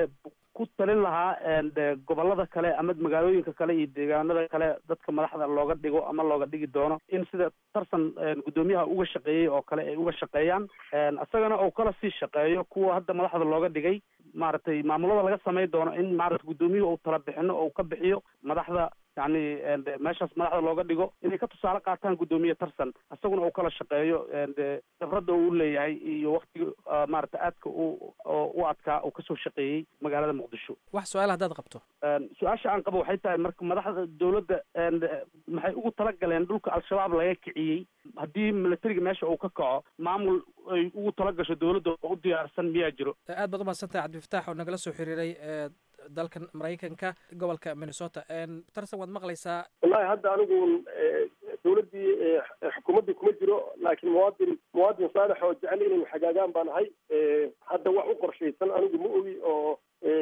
ku talin lahaa gobolada kale ama magaalooyinka kale iyo deegaanada kale dadka madaxda looga dhigo ama looga dhigi doono in sida tarsan guddoomiyaha uga shaqeeyey oo kale ay uga shaqeeyaan isagana uu kala sii shaqeeyo kuwa hadda madaxda looga dhigay maaragtay maamulada laga samayn doono in maarata guddoomiyuhu uu tala bixino oo ka bixiyo madaxda yacni meeshaas madaxda looga dhigo inay ka tusaale qaataan guddoomiye tarsan isaguna uu kala shaqeeyo khibradda uu leeyahay iyo waktiga maarata aadka u u adkaa uu kasoo shaqeeyey magaalada muqdisho wax su-aal haddaad qabto su-aasha aan qabo waxay tahay marka madaxda dowladda maxay ugu talagaleen dhulka al-shabaab laga kiciyey haddii militariga meesha uu ka kaco maamul ay ugu talagasho dowladda oo u diyaarsan miyaa jiro aad baad umahadsantahay cabdifataax oo nagala soo xiriiray dalkan maraykanka gobolka minnesota tarsan waad maqlaysaa wallahi hadda anigu dowladdii xukuumaddii kuma jiro laakiin muwaadin muwaadin saalex oo jecel inay hagaagaan baan ahay hadda wax u qorshaysan anigu ma ogi oo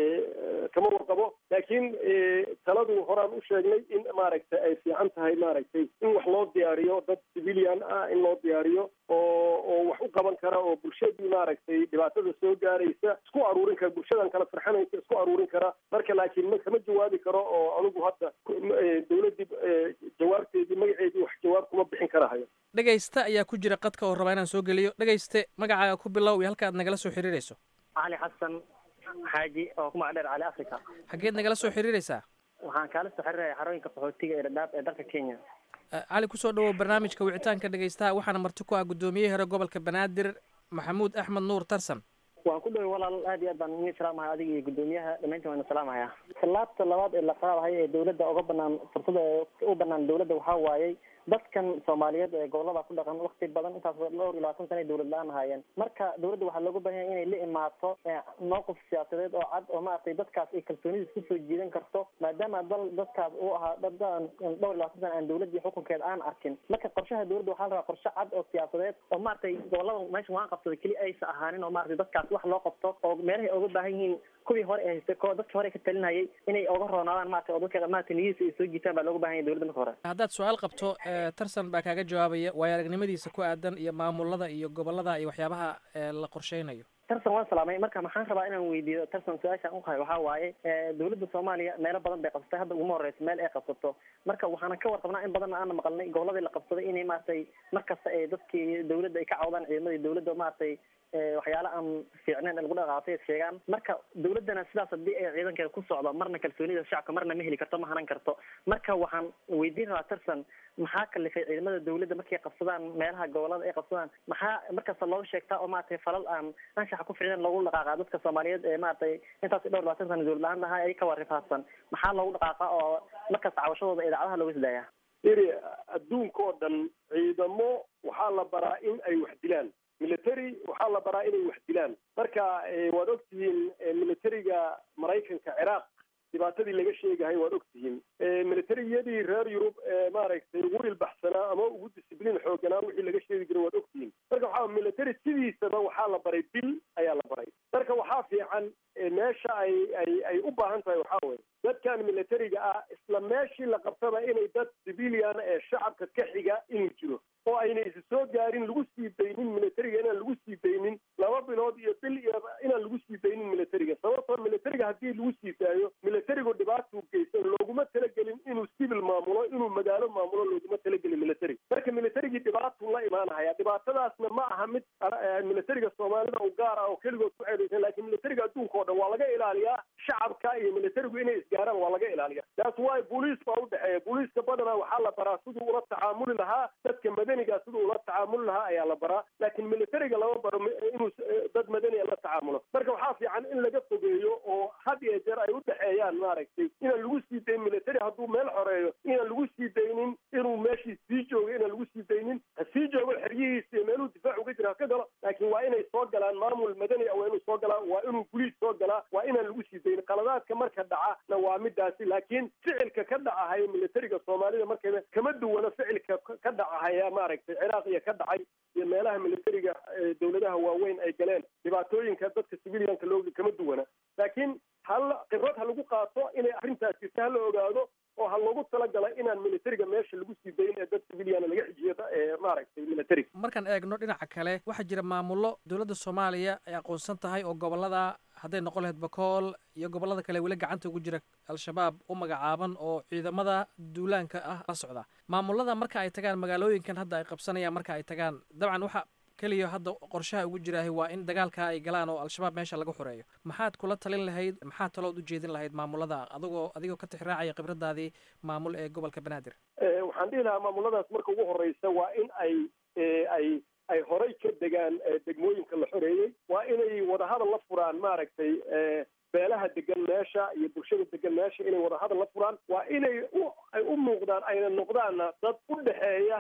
kama warqabo laakiin taladu horaan u sheegnay in maaragtay ay fiican tahay maaragtay in wax loo diyaariyo dad civilian ah in loo diyaariyo oo oo wax u qaban kara oo bulshadii maaragtay dhibaatada soo gaaraysa isku aruurin kara bulshadan kala farxanaysa isku aruurin kara marka laakiin ma kama jawaabi karo oo anigu hadda dowladdii jawaabteedii magaceedii wax jawaab kuma bixin karahayo dhegaysta ayaa ku jira qadka oo rabaa inaan soo geliyo dhegayste magacaaga ku bilow iyo halka aad nagala soo xiriirayso cali xasan xaaji oo ku magac dheer cali africa xaggeed nagala soo xiriiraysaa waxaan kaala soo xiriiraya xarooyinka qaxootiga ee dhadhaab ee dalka kenya cali kusoo dhawow barnaamijka wicitaanka dhegaystaha waxaana marti ku ah guddoomiyihii hore gobolka banaadir maxamuud axmed nuur tarsan waan ku dhaway walaal aad iyo aad baan idin salaamahay adiga iyo guddoomiyaha dhamayntiin waan salaamahayaa tallaabta labaad ee la qaadahay ee dowladda uga banaan fursada u banaan dowladda waxaa waayey dadkan soomaaliyeed ee gobolada ku dhaqan wakti badan intaas dhowr iyo labaatan sana ay dowlad la-aan ahaayeen marka dowladda waxaa looga baahan yahay inay la imaato mowqif siyaasadeed oo cad oo maaragtay dadkaas ay kalsoonidiis kusoo jiidan karto maadaama dal dadkaas uu ahaa dadaan dhowr iyo labaatan sana aan dowladii xukunkeeda aan arkin marka qorshaha dowladda waxaa la rabaa qorshe cad oo siyaasadeed oo maaragtay gobolada meesha waan qabsada keli aysa ahaanin oo maaragtay dadkaas wax loo qabto oo meelahay uga baahan yihiin kuwii hore ee haystay ko dadkii hore ka talinayay inay oga roonaadaan maaragtay oo dadka maaragtay niyadiisa ay soo jiitaan baa looga baahan yahay dowladda marka hore haddaad su-aal qabto tarsan baa kaaga jawaabaya waayo aragnimadiisa ku aadan iyo maamulada iyo gobolada iyo waxyaabaha la qorsheynayo tarsan waan salaamay marka maxaan rabaa inaan weydiiyo tarsan su-aashaan uqahay waxaa waaye dowladda soomaaliya meelo badan bay qabsatay hadda uguma horeysa meel ay qabsato marka waxaana ka warqabnaa in badanna aana maqalnay goboladii la qabsaday inay maaragtay markasta ee dadkii dowladda ay ka cawdaan ciidamadii dowladda maaragtay waxyaala aan fiicneen lagu dhaqaaqay sheegaan marka dowladdana sidaas haddii ay ciidankeeda ku socdo marna kalsoonida shacabka marna ma heli karto ma hanan karto marka waxaan weydiin rabaa tarsan maxaa kalifay ciidamada dowladda markay qabsadaan meelaha gobolada ay qabsadaan maxaa markasta looga sheegtaa oo maaragtay falal aan anshaxa ku ficneen loogu dhaqaaqa dadka soomaaliyeed ee maaragtay intaas dhowr labaatan sana dowlad la-aan ahaa ay ka warifaadsan maxaa loogu dhaqaaqa oo markasta cawashadooda idaacadaha looga sidaaya iri adduunka oo dhan ciidamo waxaa la baraa in ay wax dilaan military waxaa la baraa inay wax dilaan marka waad ogtihiin militariga maraykanka ciraaq dhibaatadii laga sheegahay waad ogtihiin militariyadii reer yurub ee maaragtay ugu ilbaxsanaa ama ugu discibliin xooganaa wixii laga sheegi jiray waad ogtihiin marka waxaa military sidiisaba waxaa la baray dil ayaa la baray marka waxaa fiican meesha ay ay ay u baahan tahay waxaa weye dadkan militariga ah isla meeshii la qabtaba inay dad civilian ee shacabka ka xiga inuu jiro oo ayna isi soo gaarin lagu sii daynin militariga inaan lagu sii daynin laba bilood iyo bil iyo inaan lagu sii daynin militariga sababtoo militariga haddii lagu sii daayo militarigu dhibaatuu geysan looguma talagelin inuu civil maamulo inuu magaalo maamulo looguma talagelin military marka militarigii dhibaatuu la imaanahaya dhibaatadaasna ma aha mid militariga soomaalida u gaar ah oo keligood ku ceedaysan laakiin militariga adduunka oo dhan waa laga ilaaliyaa shacabka iyo militarigu inay isgaaraan waa laga ilaaliya taas waay booliis baa udhexeeya booliiska badanaa waxaa la baraa siduu ula tacaamuli lahaa dadka madaniga siduu ula tacaamuli lahaa ayaa la baraa laakiin militariga lama baro inuu dad madaniya la tacaamulo marka waxaa fiican in laga fogeeyo oo had iyo jeer ay udhexeeyaan maaragtay inaan lagu sii dayn military hadduu meel xoreeyo inaan lagu sii daynin inuu meeshii sii joogo inaan lagu sii daynin ha sii joogo xeryihiisa iyo meeluu difaac uga jira ha ka galo laakiin waa inay soo galaan maamul madani ah waa inuu soo galaa waa inuu guliis soo galaa waa inaan lagu sii daynin qaladaadka marka dhacana waa midaasi laakiin ficilka ka dhacahaya militariga soomaalida markayba kama duwana ficilka ka dhacahaya maaragtay ciraaq iyo ka dhacay iyo meelaha militariga dowladaha waaweyn ay galeen dhibaatooyinka dadka civilianka looga kama duwana laakiin hal khibrad ha lagu qaato inay arrintaas jirta ha la ogaado oo ha loogu talagalay inaan militariga meesha lagu sii dayn ee dad civiliana laga xijiyo ee maaragtay militariga markaan eegno dhinaca kale waxaa jira maamullo dowladda soomaaliya ay aqoonsan tahay oo gobolada hadday noqon lahayd bakool iyo gobolada kale weli gacanta ugu jira al-shabaab u magacaaban oo ciidamada duulaanka ah la socda maamulada marka ay tagaan magaalooyinkan hadda ay qabsanayaan marka ay tagaan dabcan waxa keliya hadda qorshaha ugu jiraahay waa in dagaalka ay galaan oo al-shabaab meesha laga xoreeyo maxaad kula talin lahayd maxaad talood u jeedin lahayd maamulada adigoo adigoo ka tixraacaya khibradaadii maamul ee gobolka banaadir waxaan dhihi lahaa maamuladaas marka ugu horeysa waa in ay ay ay horay ka degaan degmooyinka la xoreeyey waa inay wadahadal la furaan maaragtay beelaha degan meesha iyo bulshada degan meesha inay wadahadal la furaan waa inay ay u muuqdaan ayna noqdaanna dad u dhexeeya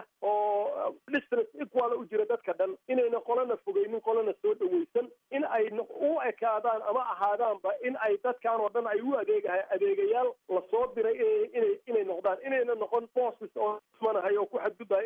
oo distance equal u jira dadka dhan inayna qolana fogeynin qolana soo dhaweysan in ay u ekaadaan ama ahaadaanba in ay dadkan oo dhan ay u adeegahay adeegayaal lasoo diray inay inay noqdaan inayna noqon bosses oo manahay oo ku xadgudbaya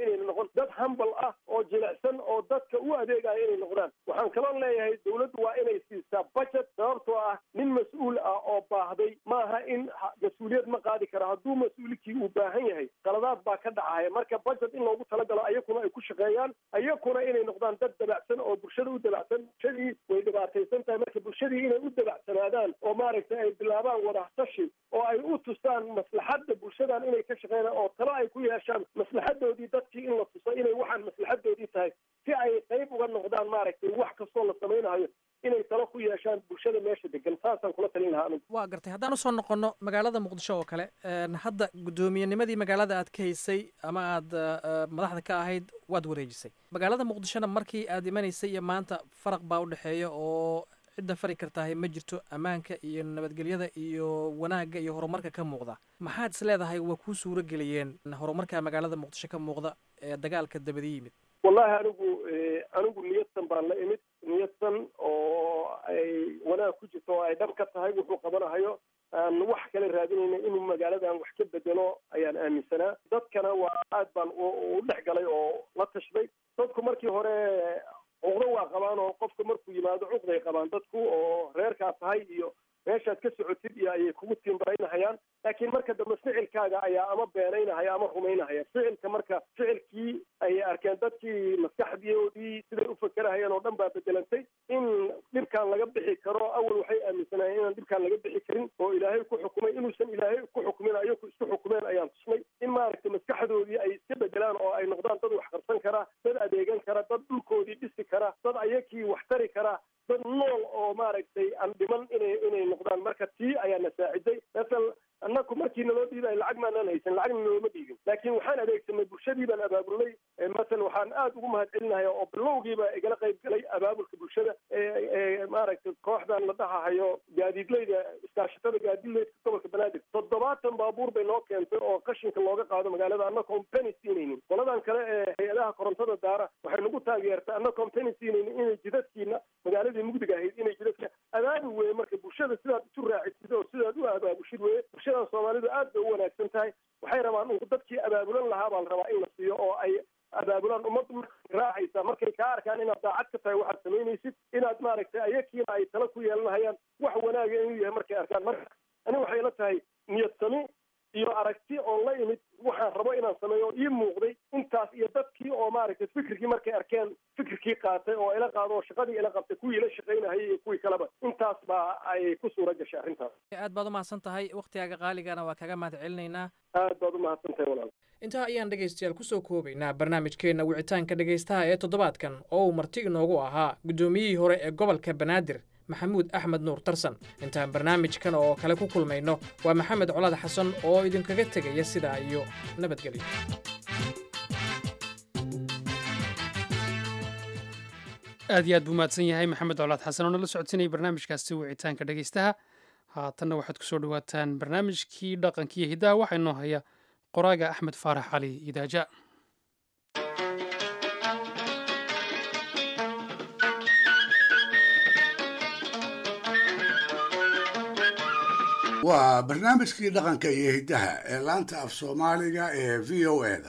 jilicsan oo dadka u adeegaya inay noqdaan waxaan kaloo leeyahay dawladdu waa inay siisaa budget sababtoo ah nin mas-uul ah oo baahday maaha in mas-uuliyad ma qaadi karo hadduu mas-uulkii uu baahan yahay qaladaad baa ka dhacaya marka budget in loogu talagalo ayakuna ay ku shaqeeyaan ayakuna inay noqdaan dad dabacsan oo bulshada u dabacsan bulshadii way dhibaataysan tahay marka bulshadii inay u dabacsanaadaan oo maaragtay ay bilaabaan wadaxtashi oo ay u tustaan maslaxadda bulshadan inay ka shaqeynaan oo talo ay ku yeeshaan maslaxadoodii dadkii in la tuso inay waxaan maslaxadoodii tahay si ay qayb uga noqdaan maaragtay wax kastoo la samaynayo inay talo ku yeeshaan bulshada meesha degan saasaan kula talin lahaa anigu waa gartay haddaan usoo noqono magaalada muqdisho oo kale hadda gudoomiyanimadii magaalada aad ka haysay ama aad madaxda ka ahayd waad wareejisay magaalada muqdishona markii aad imanaysay iyo maanta faraq baa udhexeeya oo cidda fari kartahay ma jirto ammaanka iyo nabadgelyada iyo wanaagga iyo horumarka ka muuqda maxaad is leedahay waa kuu suuro geliyeen horumarka magaalada muqdisho ka muuqda ee dagaalka dabadi yimid wallahi anigu anigu niyadsan baan la imid niyadsan oo ay wanaag ku jirto oo ay dhab ka tahay wuxuu qabanahayo aan wax kale raadinayna inuu magaaladan wax ka bedelo ayaan aaminsanaa dadkana waa aad baan u dhex galay oo la tashday dadku markii hore cuqdo waa qabaan oo qofka markuu yimaado cuqday qabaan dadku oo reerkaa tahay iyo meeshaad ka socotid iyo ayay kugu timbaraynahayaan laakiin marka dambe ficilkaaga ayaa ama beenaynahaya ama rumaynahaya ficilka marka ficilkii ayay arkeen dadkii maskaxdoodii siday u fakerahayeen oo dhan baa bedelantay in dhibkaan laga bixi karo awal waxay aaminsanaayeen inaan dhibkaan laga bixi karin oo ilaahay ku xukumay inuusan ilaahay ku xukumin ayaku isku xukumeen ayaan tusnay in maaragtay maskaxdoodii ay iska bedelaan oo ay noqdaan dad wax qarsan kara dad adeegan kara dad dhulkoodii dhisi kara dad ayakii wax tari kara dad nool oo maaragtay aan dhiman inay inay noqdaan marka tii ayaa na saaciday masal annaku markii naloo dhiibayo lacag maanaan haysan lacagna nooma dhiibin laakiin waxaan adeegsanay bulshadii baan abaabulnay masal waxaan aada ugu mahad celinaya oo bilowgiiba igala qayb galay abaabulka bulshada ee maaragtay kooxdan la dhahahayo gaadiidleyda iskaashatada gaadiidleyda gobolka banaadir toddobaatan baabuur bay noo keentay oo qashinka looga qaado magaalada annagoon beni siinaynin qoladan kale ee hay-adaha korontada daara waxay nagu taageertay annagoon beni siinaynin inay jidadkiina magaaladii mugdiga ahayd inay jidadka abaabul weye marka bulshada sidaad isu raacisid oo sidaad u abaabushid weye bulshadan soomaalidu aad bay u wanaagsan tahay waxay rabaan uu dadkii abaabulan lahaa baa la rabaa in la siiyo oo ay abaabulaan ummaddu markay raacaysa markay kaa arkaan inaad daacad ka tahay waxaad samaynaysid inaad maaragtay ayakiina ay tala ku yeelanahayaan wax wanaaga inuu yahay markay arkaan marka ani waxay la tahay niyad sami iyo aragti oon la imid waxaan rabo inaan sameeyo ii muuqday intaas iyo dadkii oo maaragtay fikirkii markay arkeen fikirkii qaatay oo ila qaado oo shaqadii ila qabtay kuwii ila shaqaynahayay iyo kuwii kaleba intaas baa ay ku suura gashay arrintaas aad baad umahadsan tahay waktigaaga qaaligana waa kaga mahad celinaynaa aad baad umahadsan tahay walaal intaa ayaan dhegaystayaal kusoo koobaynaa barnaamijkeenna wicitaanka dhegaystaha ee toddobaadkan oo uu marti inoogu ahaa guddoomiyihii hore ee gobolka banaadir maxamuud axmed nuur tarsan intaan barnaamijkan oo kale ku kulmayno waa maxamed colaad xasan oo idinkaga tegaya sidaa iyo nabadgelyo aad iyo aad buu mahadsan yahay maxamed colaad xasan oo nala socodsiinaya barnaamijkaasi wicitaanka dhegaystaha haatanna waxaad kusoo dhawaataan barnaamijkii dhaqankiiyo hiddaha waxaa inoo haya qoraaga axmed faarax cali idaaja waa barnaamijkii dhaqanka iyo hiddaha ee laanta af soomaaliga ee v o eda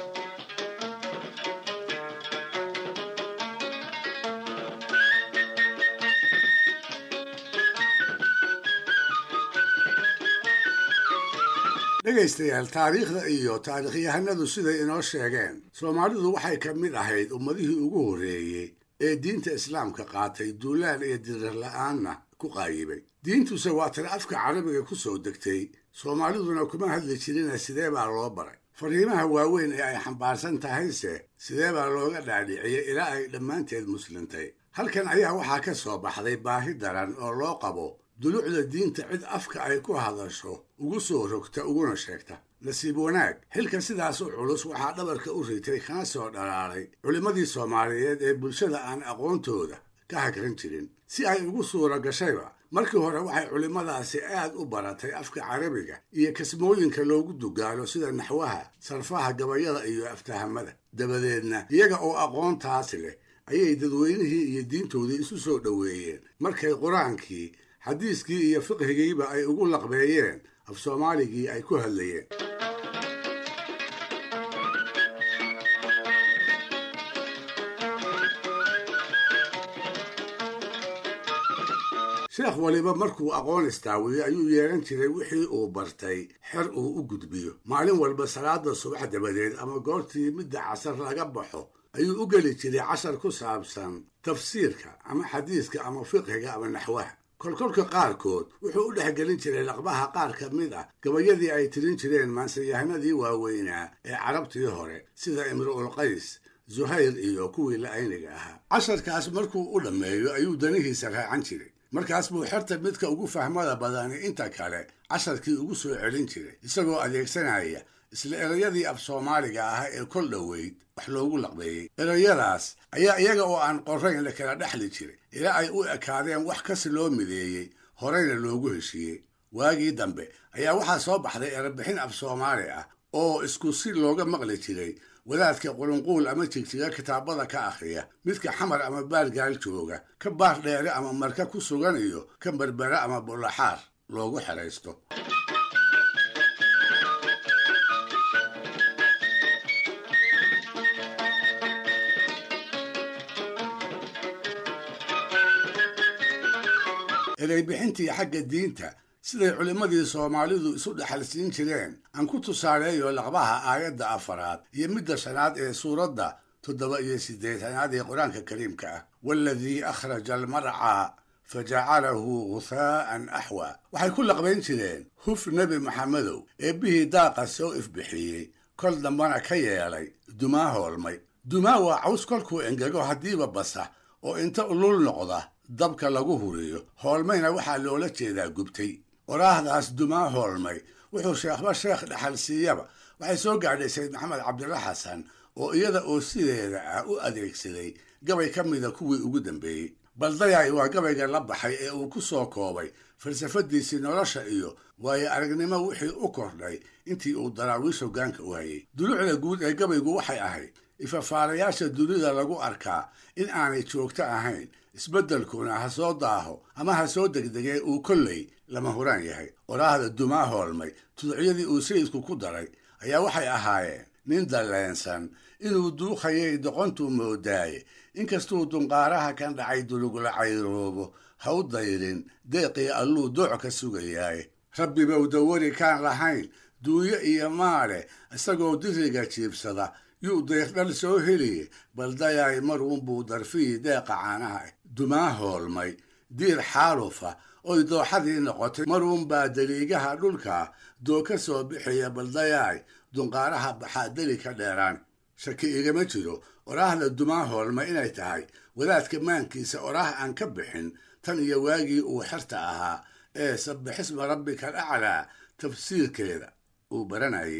dhegaystayaal taariikhda iyo taariikhyahanadu siday inoo sheegeen soomaalidu waxay ka mid ahayd ummadihii ugu horreeyey ee diinta islaamka qaatay duulaan iyo dirir la'aanna ku qaayibay diintuse waa tan afka carabiga ku soo degtay soomaaliduna kuma hadli jirina sidee baa loo baray fariimaha waaweyn ee ay xambaarsan tahayse sidee baa looga dhaadhiciyey ilaa ay dhammaanteed muslintay halkan ayaa waxaa ka soo baxday baahi daran oo loo qabo dulucda diinta cid afka ay ku hadasho ugu soo rogta uguna sheegta nasiib wanaag xilka sidaas u culus waxaa dhabarka u ritay kana soo dhalaalay culimmadii soomaaliyeed ee bulshada aan aqoontooda ka hagran jirin si ay ugu suura gashayba markii hore waxay culimmadaasi aad u baratay afka carabiga iyo kasmooyinka loogu dugaalo sida naxwaha sarfaha gabayada iyo aftahamada dabadeedna iyaga oo aqoontaas leh ayay dadweynihii iyo diintoodii isu soo dhoweeyeen markay qur-aankii xadiiskii iyo fiqhigiiba ay ugu laqbeeyeen af soomaaligii ay ku hadlayeen sheekh waliba markuu aqoon istaawiyo ayuu yeelan jiray wixii uu bartay xer uu u gudbiyo maalin walba salaada subax dabadeed ama goortii midda casar laga baxo ayuu u geli jiray cashar ku saabsan tafsiirka ama xadiiska ama fiqhiga ama naxwaha kolkolka qaarkood wuxuu u dhexgelin jiray laqbaha qaar ka mid ah gabayadii ay tirin jireen maansayahanadii waaweynaa ee carabtii hore sida imru'ul qays zuhayr iyo kuwii la-ayniga ahaa casharkaas markuu u dhammeeyo ayuu danihiisa raacan jiray markaas buu xerta midka ugu fahmada badani inta kale casharkii ugu soo celin jiray isagoo adeegsanaya isla erayadii af soomaaliga ah ee kol dhoweyd wax loogu laqbeeyey erayadaas ayaa iyaga oo aan qorayn la kala dhexli jiray ilaa ay u ekaadeen wax kasi loo mideeyey horeyna loogu heshiiyey waagii dambe ayaa waxaa soo baxday erebixin af soomaali ah oo isku si looga maqli jiray wadaadka qulunquul ama jigjiga kitaabada ka akhriya midka xamar ama baargaal jooga ka baar dheere ama marka ku sugan iyo ka berbera ama bulaxaar loogu xeraysto ereybixintii xagga diinta siday culimmadii soomaalidu isu dhexalsiin jireen aan ku tusaaleeyo laqbaha aayadda afaraad iyo midda shanaad ee suuradda toddoba iyo siddeetanaad ee qur-aanka kariimka ah waaladii akhraja almarcaa fa jacalahu ghuhaa'an axwa waxay ku laqbayn jireen huf nebi maxamedow eebbihii daaqa soo ifbixiyey kol dambana ka yeelay dumaa hoolmay dumaa waa caws kolkuu engego haddiiba basa oo inta ulul noqda dabka lagu huriyo hoolmayna waxaa loola jeedaa gubtay oraahdaas dumaa hoolmay wuxuu sheekhba sheekh dhexal siiyaba waxay soo gaadhay sayd maxamed cabdilla xasan oo iyada oo sideeda ah u adeegsaday gabay ka mida kuwii ugu dambeeyey baldayay waa gabayga la baxay ee uu ku soo koobay falsafadiisii nolosha iyo waayo aragnimo wixii u kordhay intii uu daraawiish hoggaanka u hayay dulucda guud ee gabaygu waxay ahayd ifafaalayaasha dunida lagu arkaa in aanay joogto ahayn isbeddelkuna ha soo daaho ama ha soo degdegee uu kolley lama huraan yahay oraahda dumaa hoolmay tuducyadii uu sayidku ku daray ayaa waxay ahaayeen nin dalleensan inuu duukhayay doqontuu moodaaye inkastuu dunqaaraha kan dhacay dulugla cayroobo ha u dayrin deeqii alluu dooc ka sugayaaye rabbibow dawari kaan lahayn duunyo iyo maale isagoo diriga jiibsada yuu deeqdhal soo heliye baldayaay maruunbuu darfihii deeqa caanaha ah dumaa hoolmay diir xaalufa oy dooxadii noqotay maruunbaa daliigaha dhulka doo ka soo bixiya baldayaay dunqaaraha baxaa deli ka dheeraan shaki igama jiro oraahda dumaa hoolmay inay tahay wadaadka maankiisa oraah aan ka bixin tan iyo waagii uu xerta ahaa ee sabbixisma rabbika alaclaa tafsiirkeeda uu baranayay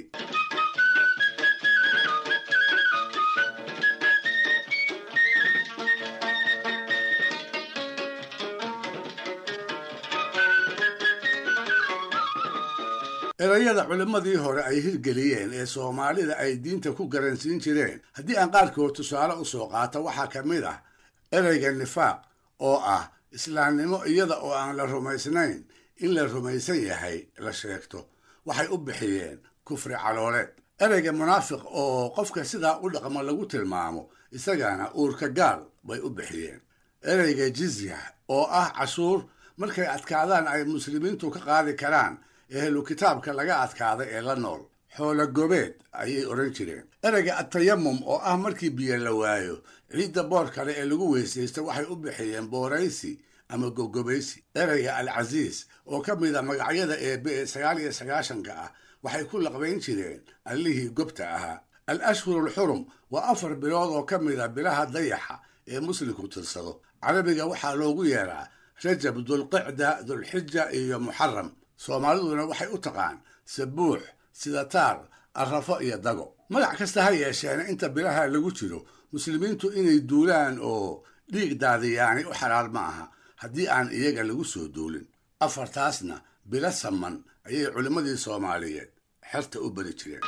erayada culimmadii hore ay hirgeliyeen ee soomaalida ay diinta ku garansiin jireen haddii aan qaarkood tusaale u soo qaato waxaa ka mid ah ereyga nifaaq oo ah islaamnimo iyada oo aan la rumaysnayn in la rumaysan yahay la sheegto waxay u bixiyeen kufri calooleed ereyga munaafiq oo qofka sidaa u dhaqmo lagu tilmaamo isagana uurka gaal bay u bixiyeen ereyga jizya oo ah cashuur markay adkaadaan ay muslimiintu ka qaadi karaan ehlu kitaabka laga adkaaday ee la nool xoolo gobeed ayay odhan jireen ereyga atayamum oo ah markii biyo la waayo ciidda boor kale ee lagu weysaysto waxay u bixiyeen booraysi ama gogobaysi ereyga alcasiis oo ka mid a magacyada eebe ee sagaal iyo sagaashanka ah waxay ku laqbayn jireen allihii gobta ahaa al ashhuru alxurum waa afar bilood oo ka mid a bilaha dayaxa ee muslimku tirsado carabiga waxaa loogu yeeraa rajab dulqicda dulxija iyo muxaram soomaaliduna waxay u taqaan sabuux sidataar arrafo iyo dago magac kasta ha yeesheena inta bilaha lagu jiro muslimiintu inay duulaan oo dhiig daadiyaani u xalaal ma aha haddii aan iyaga lagu soo duulin afartaasna bilo saman ayay culimmadii soomaaliyeed xerta u bari jireen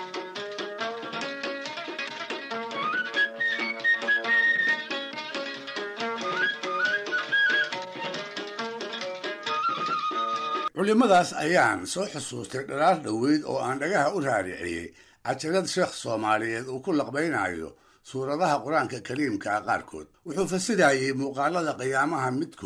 culimmadaas ayaan soo xusuustay dhalaar dhoweyd oo aan dhagaha u raariciyey cajalad sheekh soomaaliyeed uu ku laqbaynayo suuradaha qur-aanka kariimka ah qaarkood wuxuu fasirayey muuqaalada qiyaamaha midkood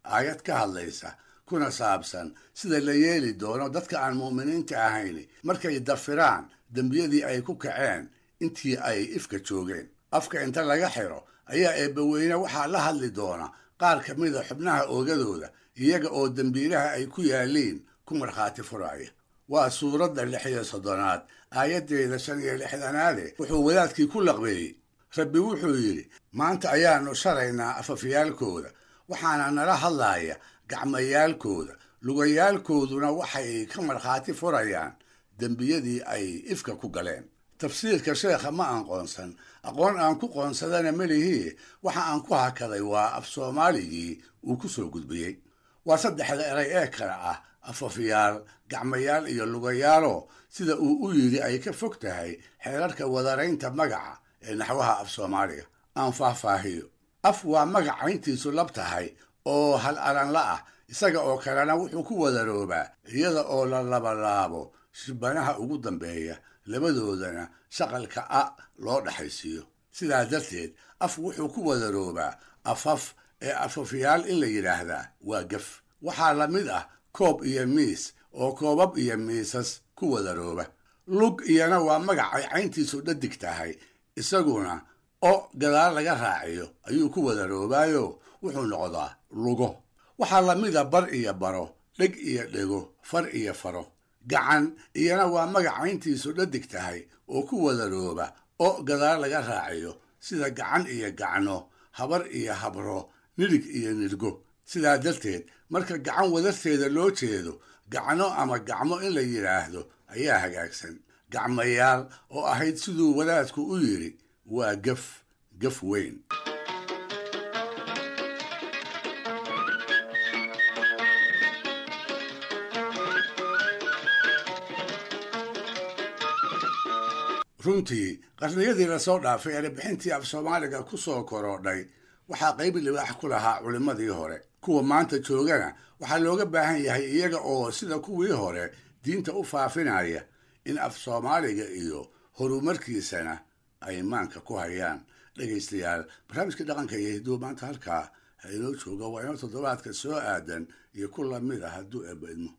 aayad ka hadlaysa kuna saabsan sida la yeeli doono dadka aan mu'miniinta ahayn markay dafiraan dembiyadii ay ku kaceen intii ay ifka joogeen afka inta laga xiro ayaa eebbaweyne waxaa la hadli doona qaar ka mida xubnaha oogadooda iyaga oo dembiilaha ay ku yaaliin ku markhaati furaya waa suuradda lix iyo soddonaad aayaddeeda shan iyo lixdanaade wuxuu wadaadkii ku laqbeeyey rabbi wuxuu yidhi maanta ayaannu sharaynaa afafyaalkooda waxaana nala hadlaaya gacmayaalkooda lugayaalkooduna waxay ka markhaati furayaan dembiyadii ay ifka ku galeen tafsiirka sheekha ma aan qoonsan aqoon aan ku qoonsadana melihii waxa aan ku hakaday waa af soomaaligii uu ku soo gudbiyey waa saddexda eray ee kale ah afafyaal gacmayaal iyo lugayaalo sida uu u yidhi ay ka fog tahay xeerarka wadaraynta magaca ee naxwaha af soomaaliga aan faahfaahiyo af waa magac cayntiisu lab tahay oo hal aranla ah isaga oo kalena wuxuu ku wadaroobaa iyada oo la labalaabo shibanaha ugu dambeeya labadoodana shaqalka a loo dhexaysiiyo sidaa darteed af wuxuu ku wadaroobaa afaf ee afafyaal in la yidhaahdaa waa gaf waxaa la mid ah koob iyo miis oo koobab iyo miisas ku wadarooba lug iyana waa magac ay cayntiisu dhadig tahay isaguna o gadaal laga raaciyo ayuu ku wadaroobaayo wuxuu noqdaa lugo waxaa la mida bar iyo baro dheg iyo dhego far iyo faro gacan iyana waa magac cayntiisu dhadig tahay oo ku wadarooba o gadaal laga raaciyo sida gacan iyo gacno habar iyo habro nidhig iyo nidhgo sidaa darteed marka gacan wadarteeda loo jeedo gacno ama gacmo in la yidhaahdo ayaa hagaagsan gacmayaal oo ahayd siduu wadaadku u yidhi waa gaf gaf weyn runtii qarniyadii lasoo dhaafay erebixintii af soomaaliga ku soo korodhay waxaa qayb libaax ku lahaa culimmadii hore kuwa maanta joogana waxaa looga baahan yahay iyaga oo sida kuwii hore diinta u faafinaya in af soomaaliga iyo horumarkiisana ay maanka ku hayaan dhegaystayaal barnaamijka dhaqanka iyo hidduu maanta halkaa ha inoo jooga waa inoo toddobaadka soo aadan iyo ku lamid ah hadduu eebba idmo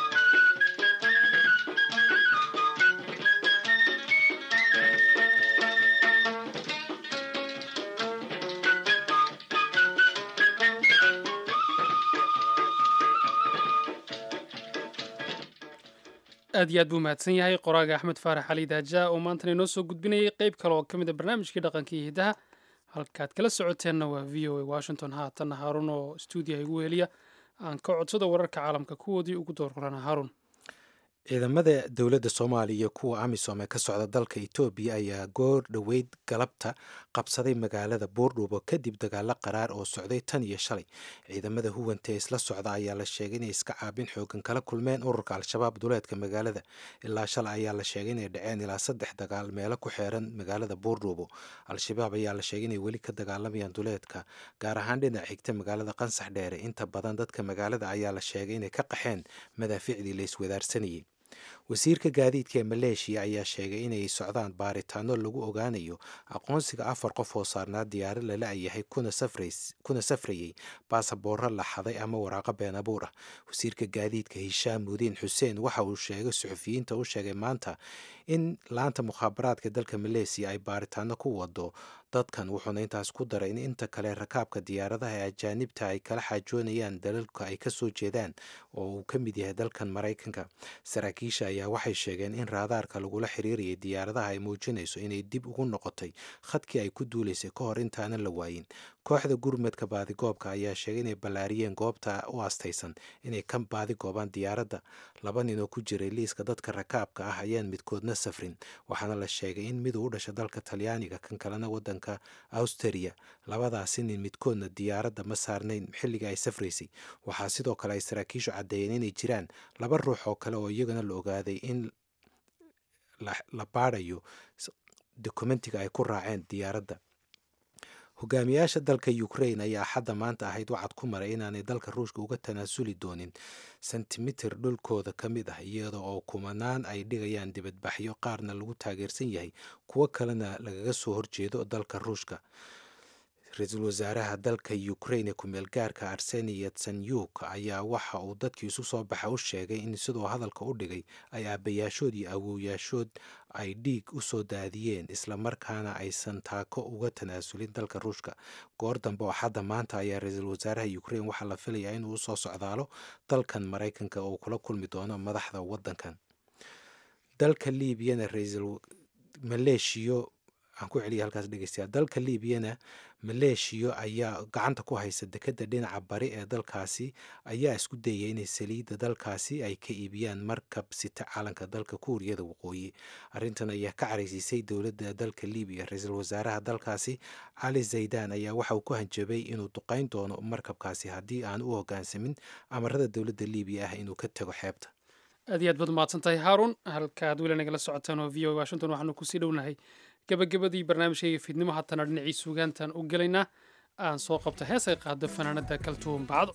aad iyo aad buu mahadsan yahay qoraaga axmed faarax cali daaja oo maantana inoo soo gudbinayay qeyb kale oo ka mid a barnaamijkii dhaqanka iyo hiddaha halkaad kala socoteenna waa v o a washington haatanna haarun oo stuudiyaha igu heliya aan ka codsada wararka caalamka kuwoodii ugu doorqorana haarun ciidamada dowladda soomaaliya iyo kuwa amisom ee ka socda dalka etoobiya ayaa goor dhoweyd galabta qabsaday magaalada buurdhuubo kadib dagaalo qaraar oo socday tan iyo shalay ciidamada huwanta ee isla socda ayaa la sheegay inay iska caabin xoogan kala kulmeen ururka al-shabaab duleedka magaalada ilaa shalay ayaa la sheegay inay dhaceen ilaa saddex dagaal meelo ku xeeran magaalada buurdhuubo al-shabaab ayaa la sheegay inay weli ka dagaalamayaan duleedka gaar ahaan dhinac xigta magaalada qansax dheere inta badan dadka magaalada ayaa la sheegay inay ka qaxeen madaaficdii la iswadaarsanayay wasiirka gaadiidka ee maleeshiya ayaa sheegay inay socdaan baaritaano lagu ogaanayo aqoonsiga afar qof oo saarnaa diyaaro la la-yahay kuna safrayey baasaboorro la xaday ama waraaqo been abuur ah wasiirka gaadiidka hishaam mudiin xuseen waxa uu sheegay suxufiyiinta u sheegay maanta in laanta mukhaabaraadka dalka maleesiya ay baaritaano ku wado dadkan wuxuuna intaas ku daray in inta kale rakaabka diyaaradaha ee ajaanibta ay kala xaajoonayaan dalalka ay kasoo jeedaan oo uu ka mid yahay dalkan maraykanka saraakiisha ayaa waxay sheegeen in raadaarka lagula xiriirayay diyaaradaha ay muujinayso inay dib ugu noqotay khadkii ay ku duulaysay ka hor intaanan la waayin kooxda gurmadka baadigoobka ayaa sheegay inay ballaariyeen goobta u astaysan inay ka baadigoobaan diyaaradda laba nin oo ku jiray liiska dadka rakaabka ah ayaan midkoodna safrin waxaana la sheegay in miduu u dhasha dalka talyaaniga kan kalena wadanka austriya labadaasi nin midkoodna diyaaradda ma saarnayn xilliga ay safraysay waxaa sidoo kale ay saraakiishu caddeeyeen inay jiraan laba ruux oo kale oo iyagana la ogaaday in la baadhayo dokumentiga ay ku raaceen diyaaradda hogaamiyaasha dalka ukrain ayaa axadda maanta ahayd wacad ku maray inaanay dalka ruushka uga tanaasuli doonin sentimitir dhulkooda ka mid ah iyada oo kumanaan ay dhigayaan dibadbaxyo qaarna lagu taageersan yahay kuwo kalena lagaga soo horjeedo dalka ruushka ra-iisul wasaaraha dalka ukrain ee kumeel gaarka arseni yatsenyuk ayaa waxa uu dadkii isu soo baxa u sheegay in sidoo hadalka u dhigay ay aabbayaashood iyo awowyaashood ay dhiig u soo daadiyeen islamarkaana aysan taako uga tanaasulin dalka ruushka goor dambe oo xadda maanta ayaa ra-iisul wasaaraha ukrain waxaa la filayaa inuu usoo socdaalo dalkan maraykanka oo kula kulmi doono madaxda waddankan dalka liibiyana ra-iisul maleeshiyo aan ku celiya halkaas dhegeystayaa dalka liibiyana maleeshiyo ayaa gacanta ku haysa dekedda dhinaca bari ee dalkaasi ayaa isku dayaya inay saliidda dalkaasi ay ka iibiyaan markab sita calanka dalka kuuriyada waqooyi arrintan ayaa ka caraysiisay dowladda dalka liibiya ra-iisul wasaaraha dalkaasi cali zaydaan ayaa waxa uu ku hanjabay inuu duqeyn doono markabkaasi haddii aan u hoggaansamin amarada dowladda liibiya ah inuu ka tago xeebta aad iyo aad baad umahadsan tahay haaruun halkaad weli nagala socotaan oo v o washington waxaanu kusii dhownahay gabagabadii barnaamijkayga fiidnimo haatana dhinacii suugaantan u gelaynaa aan soo qabta hees ay qaado fanaanada kaltuun bacdo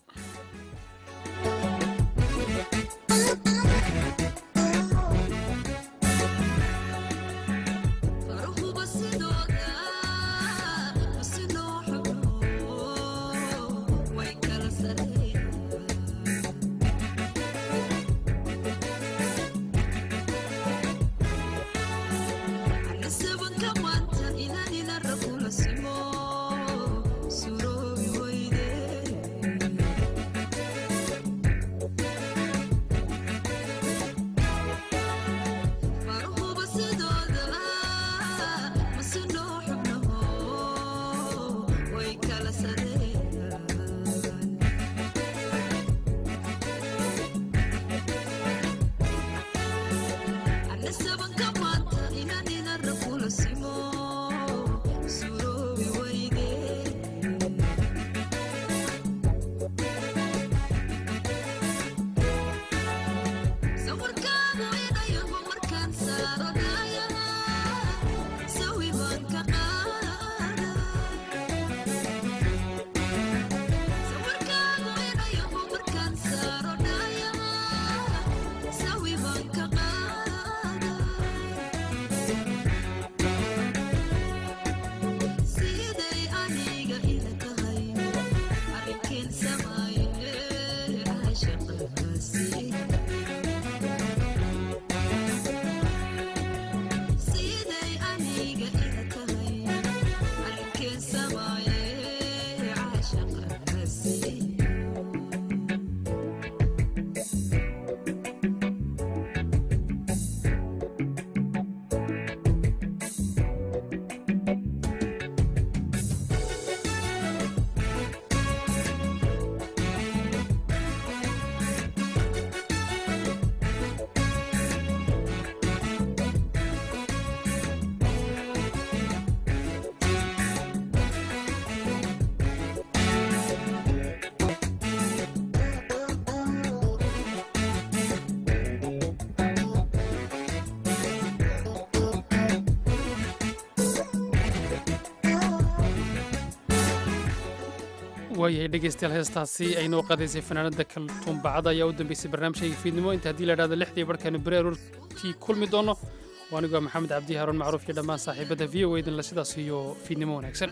waayahay dhegeystayaal heestaasi ay noo qaadaysay fanaanada kaltuun bacda ayaa u dambeysay barnaamijkayga fiidnimo inta haddii la idhahdo lixdii barhkaanu beri aroortii kulmi doono waa anigoo maxamed cabdi haaruun macruuf iyo dhammaan saaxiibadda v o idinla sidaas iyo fiidnimo wanaagsan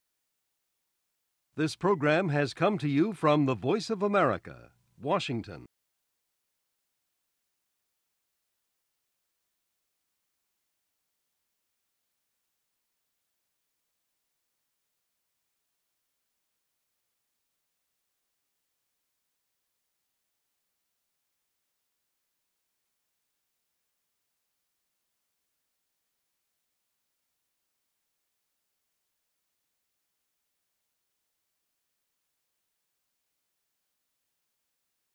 This program has come to you from the Voice of America, Washington.